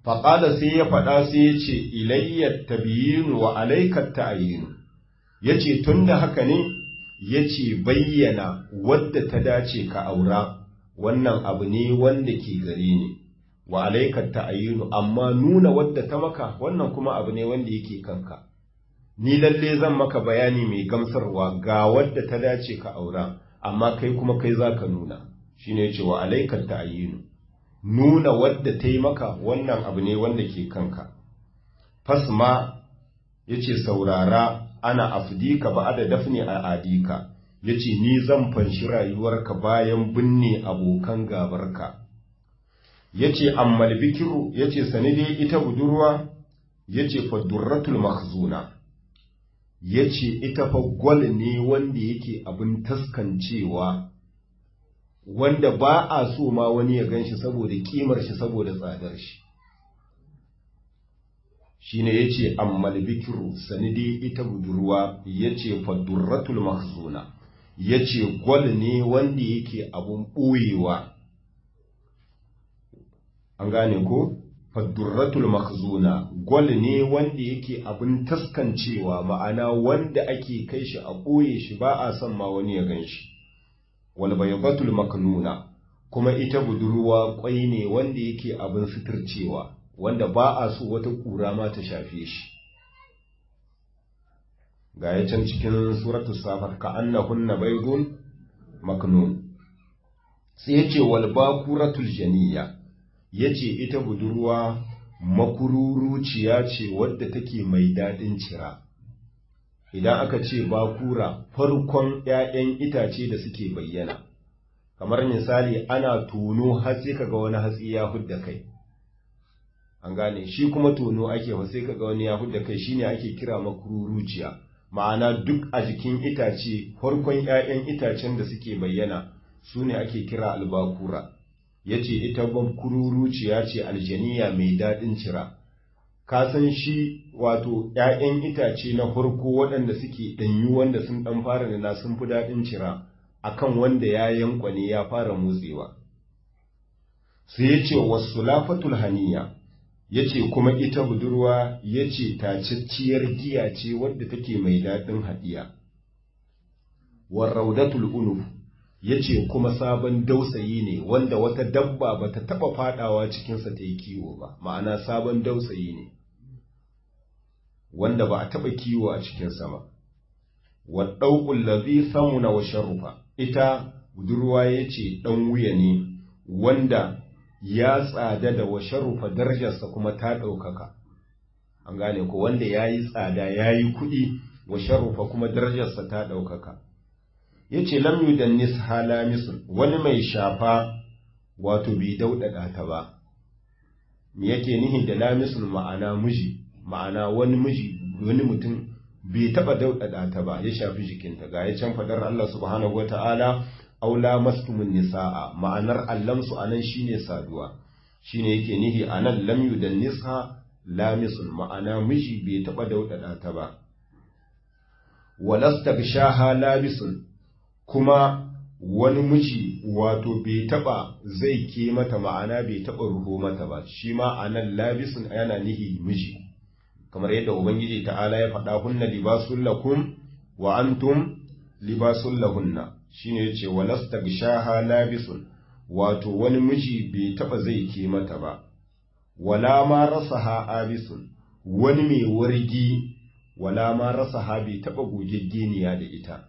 A: faƙada sai ya faɗa sai ya ce ilayyar tabiyinu wa alaikar ta'ayinu ya ce tun da haka ne ya ce bayyana wadda ta dace ka aura wannan abu ne wanda ke gare ni wa alaikar ta'ayinu amma nuna wadda ta maka wannan kuma abu ne wanda yake kanka ni lalle zan maka bayani mai gamsarwa ga wadda ta dace ka aura amma kai kuma kai za ka nuna shine ya ce wa alaikar ta'ayinu nuna wadda ta yi maka wannan abu ne wanda ke kanka. Fasma ya ce saurara ana afdika ba da dafne a adika, ya ce ni zan fanshi rayuwarka bayan binne abokan gabarka. Ya ce ammal bikiru ya ce sani dai ita budurwa ya ce fadurratul mahzuna. Ya ce ita fa gwal ne wanda yake abin taskancewa. wanda ba a so ma wani ya gan shi saboda kimar shi saboda tsadar shi shi ne ya ce ammal bikiru sanidi ita budurwa ya ce fadurratul mahzuna ya ce gwal ne wanda yake abun ɓoyewa an gane ko fadurratul mahzuna gwal ne wanda yake abun taskancewa ma'ana wanda ake kai shi a ɓoye shi ba a son ma wani ya gan shi walbaybatul maknuna kuma ita budurwa kwai ne wanda yake abin suturcewa wanda ba a so wata kura ma ta shafe shi ga ya can cikin suratul safar ka annahunna baydun maknun sai yace wal bakuratul janiya yace ita budurwa makururuciya ce wadda take mai dadin cira idan aka ce bakura farkon ‘ya'yan itace da suke bayyana, kamar misali ana tono hatsi kaga wani hatsi ya hudda kai, an gane shi kuma tono ake fa sai kaga wani ya hudda kai shine ake kira makururuciya, ma'ana duk a jikin itace farkon ‘ya'yan itacen da suke bayyana su ne ake kira albakura, ya ce ita makururuciya ce aljaniya mai daɗin cira. ka san shi wato ‘ya'yan itace na farko waɗanda suke ɗanyu wanda sun ɗan fara nuna sun fi daɗin cira akan wanda ya yankwane ya fara motsewa. Sai ya ce wasu lafatul haniya, ya ce kuma ita budurwa ya ce tacacciyar giya ce wadda take mai daɗin haɗiya. Warraudatul unuf ya ce kuma sabon dausayi ne wanda wata dabba ba ta taɓa faɗawa cikinsa ta yi kiwo ba, ma'ana sabon dausayi ne. wanda ba a taɓa kiwo a cikinsa ba. Waɗauƙun lazi samuna wa sharufa, ita budurwa ya ce ɗan wuya ne wanda ya tsada da wa sharufa darajarsa kuma ta ɗaukaka. An gane ko wanda ya yi tsada ya yi kuɗi wa sharufa kuma darajarsa ta ɗaukaka. Ya ce lam yudannis halamisun wani mai shafa wato bai dauɗaɗa ta ba. Me yake nihi da lamisun ma'ana miji ma'ana wani miji wani mutum bai taɓa daudada ta ba ya shafi jikinta ga ya can fadar Allah subhanahu wa ta'ala aula mastumun nisa'a ma'anar allamsu anan shine saduwa shine yake nihi anan lam yudan nisa lamisun ma'ana miji bai taɓa daudada ta ba walastagshaha labisun kuma wani miji wato bai taɓa zai ke mata ma'ana bai taɓa ruho mata ba shi ma anan labisun yana nihi miji kamar yadda Ubangiji ta'ala ya faɗa hunna libasun lakum wa antum libasun lahunna shine yace walasta gishaha labisun wato wani miji bai taba zai ke mata ba wala ma rasaha abisun wani mai wargi wala ma rasaha bai taba gogeggeniya da ita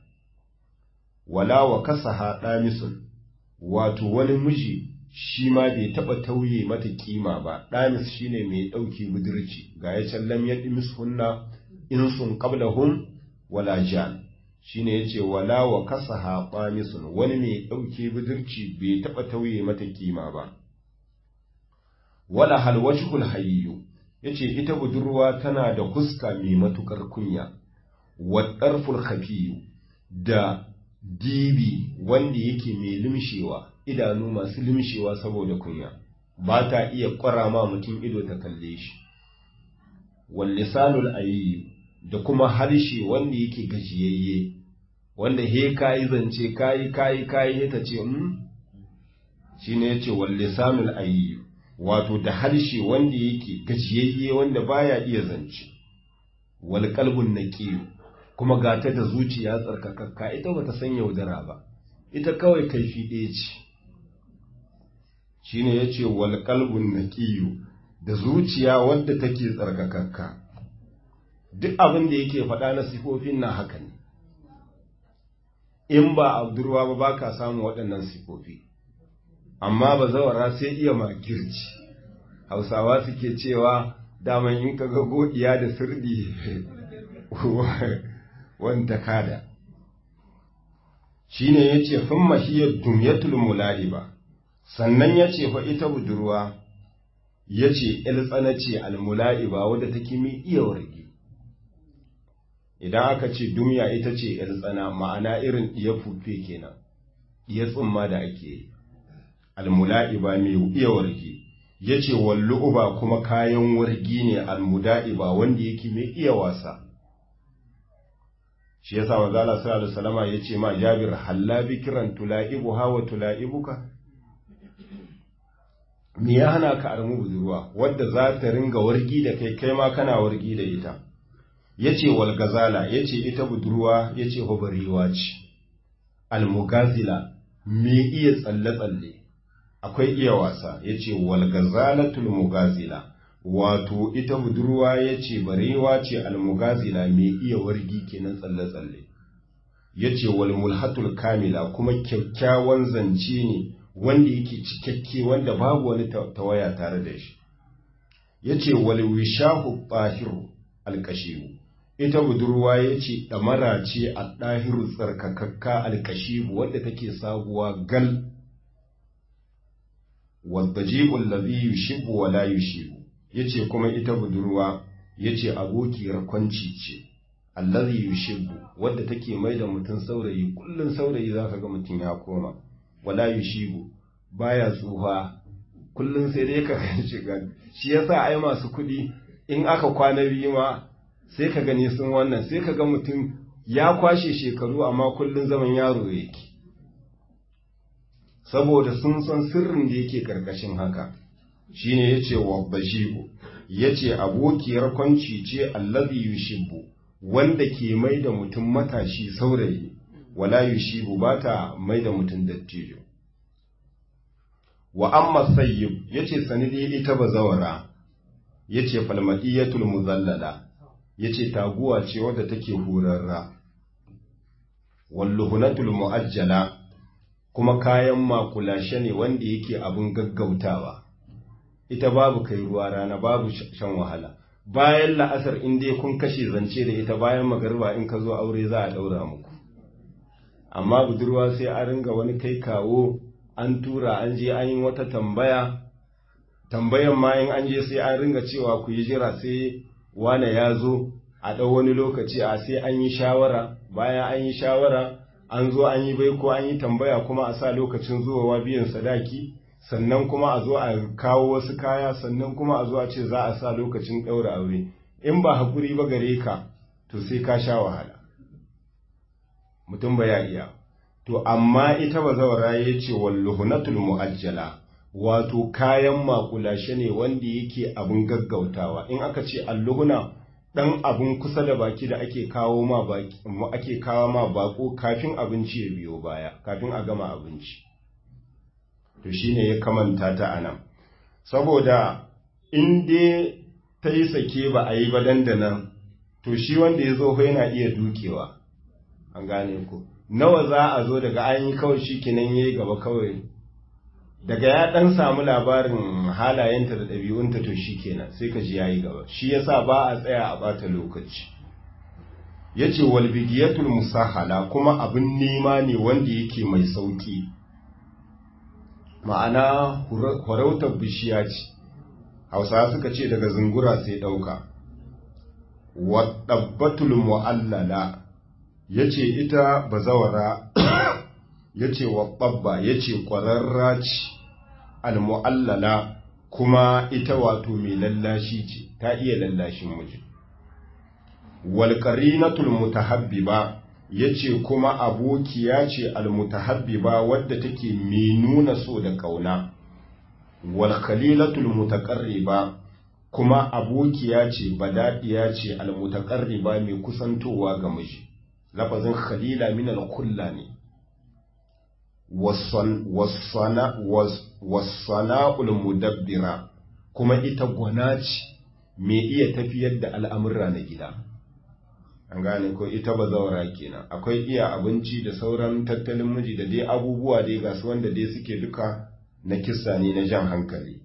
A: wala wa kasaha damisun wato wani miji shi ma bai taɓa tauye mata kima ba ɗamis shi ne mai ɗauki budurci ga ya can lam ya ɗimis hunna in sun qablahum wala jan shi ne ya ce wala wa kasa haɓamisun wani mai ɗauke budurci bai taɓa tauye mata kima ba wala halwashul hayyu ya ce ita budurwa tana da huska mai matuƙar kunya wa ɗarful hafiyu da dibi wanda yake mai limshewa idanu masu limshewa saboda kunya ba ta iya ƙwara ma mutum ido ta kalle shi wallisanul ayyu da kuma harshe wanda yake gajiyayye wanda he kayi zance kayi kayi kayi ta ce mm shine yace wallisanul ayyu wato da harshe wanda yake gajiyayye wanda baya iya zance wal qalbun naqiy kuma gata da zuciya tsarkakakka ita bata san yaudara ba ita kawai kaifi ɗaya ce shine yace wal qalbun naqiy da zuciya wadda take tsarkakakka duk abin da yake faɗa na sifofin na haka ne in ba a budurwa ba ba ka samu waɗannan sifofi amma ba zawara sai iya makirci hausawa suke cewa daman in ka ga godiya da sirdi wanta kada shine ya ce fin mahiyar dumyatul mula'iba sannan ya ce fa ita budurwa ya ce tsana ce almula'iba wadda take mi iya warge idan aka ce dumya ita ce tsana ma'ana irin iya fufe kenan iya tsumma da ake yi almula'iba mai iya warge ya ce wallu'uba kuma kayan wargi ne almuda'iba wanda yake mai iya wasa shi yasa wa zala sallallahu alaihi salama ya ce ma jabir halla bikiran tula'ibu hawa tula'ibuka me ya hana ka armu budurwa wadda za ta ringa wargi da kai kai ma kana wargi da ita yace wal gazala yace ita budurwa yace hubariwa ce almugazila me iya tsalle tsalle akwai iya wasa yace wal gazalatul mugazila wato ita budurwa yace barewa ce almugazila me iya wargi kenan tsalle tsalle yace wal mulhatul kamila kuma kyakkyawan zance ne wanda yake cikakke wanda babu wani tawaya tare da shi yace wal wishahu tahiru alkashibu ita budurwa yace damara ce a dahiru tsarkakakka alkashibu wanda take sabuwa gal wadajibu allazi yushibu wa la yushibu yace kuma ita budurwa yace abokiyar kwanci ce allazi yushibu wadda take mai da mutum saurayi kullun saurayi zaka ga mutum ya koma wala yushibu baya tsufa kullun sai dai ka shiga shi yasa ai masu kuɗi in aka kwana biyu ma sai ka gani sun wannan sai ka ga mutum ya kwashe shekaru amma kullun zaman yaro yake saboda sun san sirrin da yake karkashin haka shine yace wa bashibu yace abokiyar kwanci ce allazi yushibu wanda ke mai da mutum matashi saurayi wala yushibu bata mai da mutum dattijo wa amma sayyib yace sanidi ita bazawara yace falmadiyatul muzallala yace taguwa ce wadda take horarra walluhunatul muajjala kuma kayan makulashe ne wanda yake abin gaggautawa ita babu kai ruwa rana babu shan wahala bayan la'asar in dai kun kashe zance da ita bayan magarba in ka zo aure za a daura muku amma budurwa sai a ringa wani kai kawo an tura an je an yi wata tambaya tambayan ma in an je sai an ringa cewa ku yi jira sai wane ya zo a ɗau wani lokaci a sai an yi shawara bayan an yi shawara an zo an yi bai ko an yi tambaya kuma a sa lokacin zuwa biyan sadaki sannan kuma a zo a kawo wasu kaya sannan kuma a zo a ce za a sa lokacin ɗaura aure in ba haƙuri ba gare ka to sai ka sha wahala mutum ba ya iya to amma ita ba zawara ya ce walluhunatul mu'ajjala wato kayan makulashe ne wanda yake abin gaggautawa in aka ce alluhuna dan abin kusa da baki da ake kawo ma baki ake kawo ma bako kafin abinci ya biyo baya kafin a gama abinci to shine ya kamanta ta anan saboda in dai ta yi sake ba a yi ba dandanan to shi wanda ya zo yana iya dukewa an gane ku nawa za a zo daga an yi kawai shi kinan ya yi gaba kawai daga ya ɗan samu labarin halayenta da ɗabi'unta to shi kenan sai ka ji ya yi gaba shi yasa ba a tsaya a ɓata lokaci ya ce walbigiyatul musahala kuma abin nema ne wanda yake mai sauƙi ma'ana horautar bishiya ce hausa suka ce daga zungura sai ɗauka waɗabbatul mu'allala ya ce ita bazawara ya ce waɓabba ya ce ƙwararra ce almu'allala kuma ita wato mai lallashi ce ta iya lallashin miji walƙarinatul mutahabbiba ya ce kuma abokiya ce almutahabbiba wadda take mai nuna so da ƙauna wal khalilatul mutaqarriba kuma abokiya ce badadiya ce al mutaqarriba mai kusantowa ga miji lafazin khalila min al kulla ne wasana'ul mudabbira kuma ita gwana ce mai iya tafiyar da al'amurra na gida an gane ko ita ba zaura kenan akwai iya abinci da sauran tattalin miji da dai abubuwa dai ga su wanda dai suke duka na kissa ne na jan hankali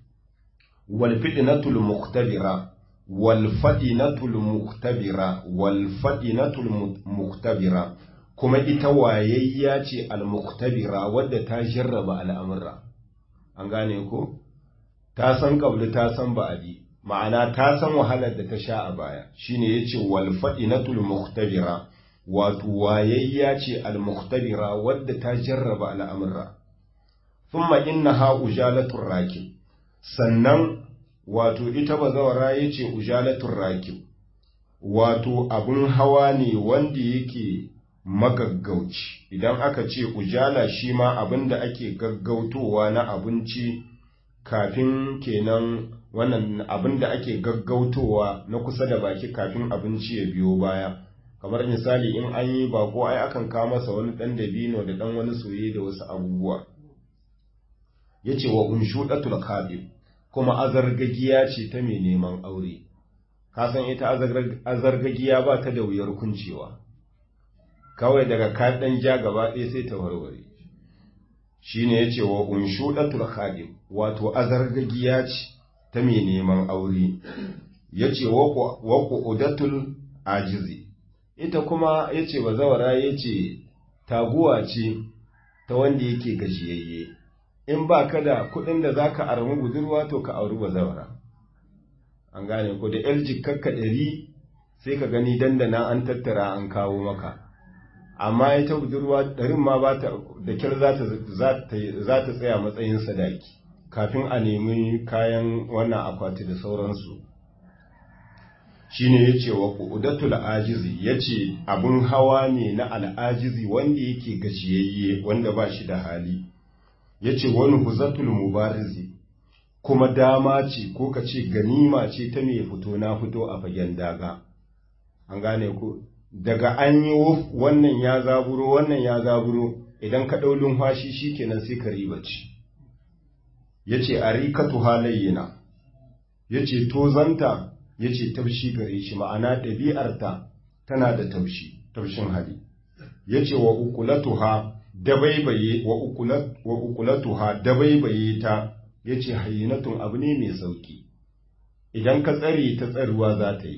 A: wal fitnatul muqtabira wal fadinatul muqtabira wal fadinatul muqtabira kuma ita wayayya ce al muqtabira wadda ta jarraba al'amura an gane ko ta san kabli ta san ba'adi ma'ana ta san wahalar da ta sha a baya shine yace wal fadinatul muqtabira wato wayayya ce al muqtabira wadda ta jarraba al'amura thumma innaha ujalatur rakib sannan wato ita bazawara yace ujalatur rakib wato abun hawa ne wanda yake magaggauci idan aka ce ujala shi ma abin da ake gaggautowa na abinci kafin kenan wannan abin da ake gaggautowa na kusa da baki kafin abinci ya biyo baya kamar misali in an yi bako ai akan kawo masa wani ɗan dabino da ɗan wani soye da wasu abubuwa ya ce wa unshuɗatul kabib kuma azargagiya ce ta mai neman aure kasan ita azargagiya ba ta da wuyar kuncewa kawai daga kaɗan ja gaba ɗaya sai ta warware shi ne ya ce wa unshuɗatul khadim wato azargagiya ce ta mai neman aure ya ce wa ƙudatul ajizi ita kuma ya ce ba zawara ya ce taguwa ce ta wanda yake gajiyayye in ba ka da kuɗin da za ka armi budurwa to ka auri ba zawara an gane ko da yar jikakka ɗari sai ka gani dandana an tattara an kawo maka amma ita budurwa ɗarin ma ba ta da kyar za ta tsaya matsayin sadaki kafin a nemi kayan wannan akwati da sauransu shine ya ce wa ƙudatul ajizi ya ce abin hawa ne na al'ajizi wanda yake gajiyayye wanda ba shi da hali ya ce wani huzatul mubarizi kuma dama ce ko ka ce ganima ce ta mai fito na fito a fagen daga an gane ku daga an yi wuf wannan ya zaburo wannan ya zaburo idan ka ɗau lumfashi shi kenan sai ka riba ci ya ce a rikatu halayyina ya ce tozanta ya ce taushi gare shi ma'ana ɗabi'arta tana da taushi taushin hali ya ce wa ukulatuha dabaibaye wa ukulatuha dabaibaye ta ya ce hayyinatun abu ne mai sauki idan ka tsare ta tsaruwa za ta yi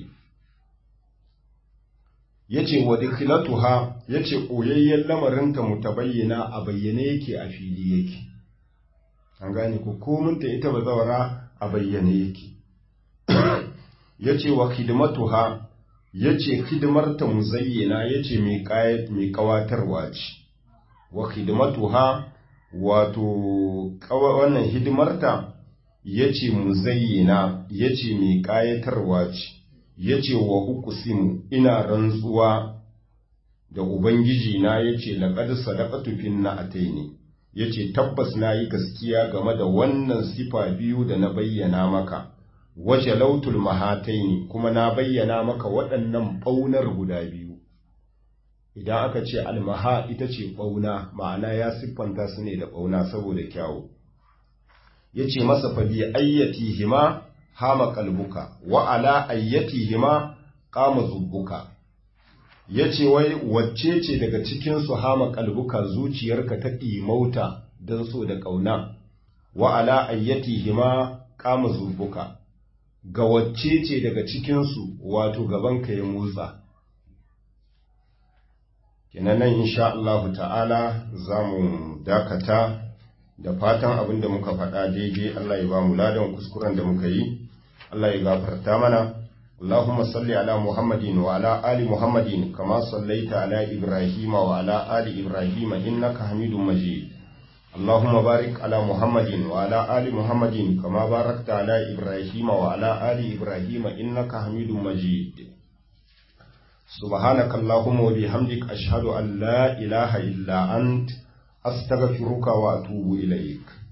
A: ya ce wa dikilatuha ya ce ɓoyayyen lamarinta mutabayyana a bayyane yake a fili yake an gane ku kominta ita ba zawara a bayyane yake ya ce wa hidimatuha ya ce hidimarta muzayyana ya ce mai ƙawatarwa ce wa hidimatuha wato wannan hidimarta ya ce muzayyana ya ce mai ƙayatarwa ce ya ce wa uqsimu ina rantsuwa da ubangiji na ya ce laƙad sadaqatu fin na'ataini ya ce tabbas na yi gaskiya game da wannan sifa biyu da na bayyana maka waje lautul mahataini kuma na bayyana maka waɗannan ɓaunar guda biyu idan aka ce almaha ita ce ɓauna ma'ana ya siffanta su ne da ɓauna saboda kyawu ya ce masa fa bi ayyati hima hama kalbuka wa ala ayyati hima kama zubbuka ya ce wai wacce ce daga cikinsu hama kalbuka zuciyarka ta ɗimauta don so da ƙauna wa ala ayyati hima kama zubbuka ga wacce ce daga cikinsu wato gabanka ya motsa kenan nan insha Allah ta'ala za mu dakata da fatan abin da muka faɗa daidai Allah ya ba mu ladan kuskuren da muka yi Allah ya gafarta mana اللهم صل على محمد وعلى آل محمد كما صليت على إبراهيم وعلى آل إبراهيم إنك حميد مجيد اللهم بارك على محمد وعلى آل محمد كما باركت على إبراهيم وعلى آل إبراهيم إنك حميد مجيد سبحانك اللهم وبحمدك أشهد أن لا إله إلا أنت أستغفرك وأتوب إليك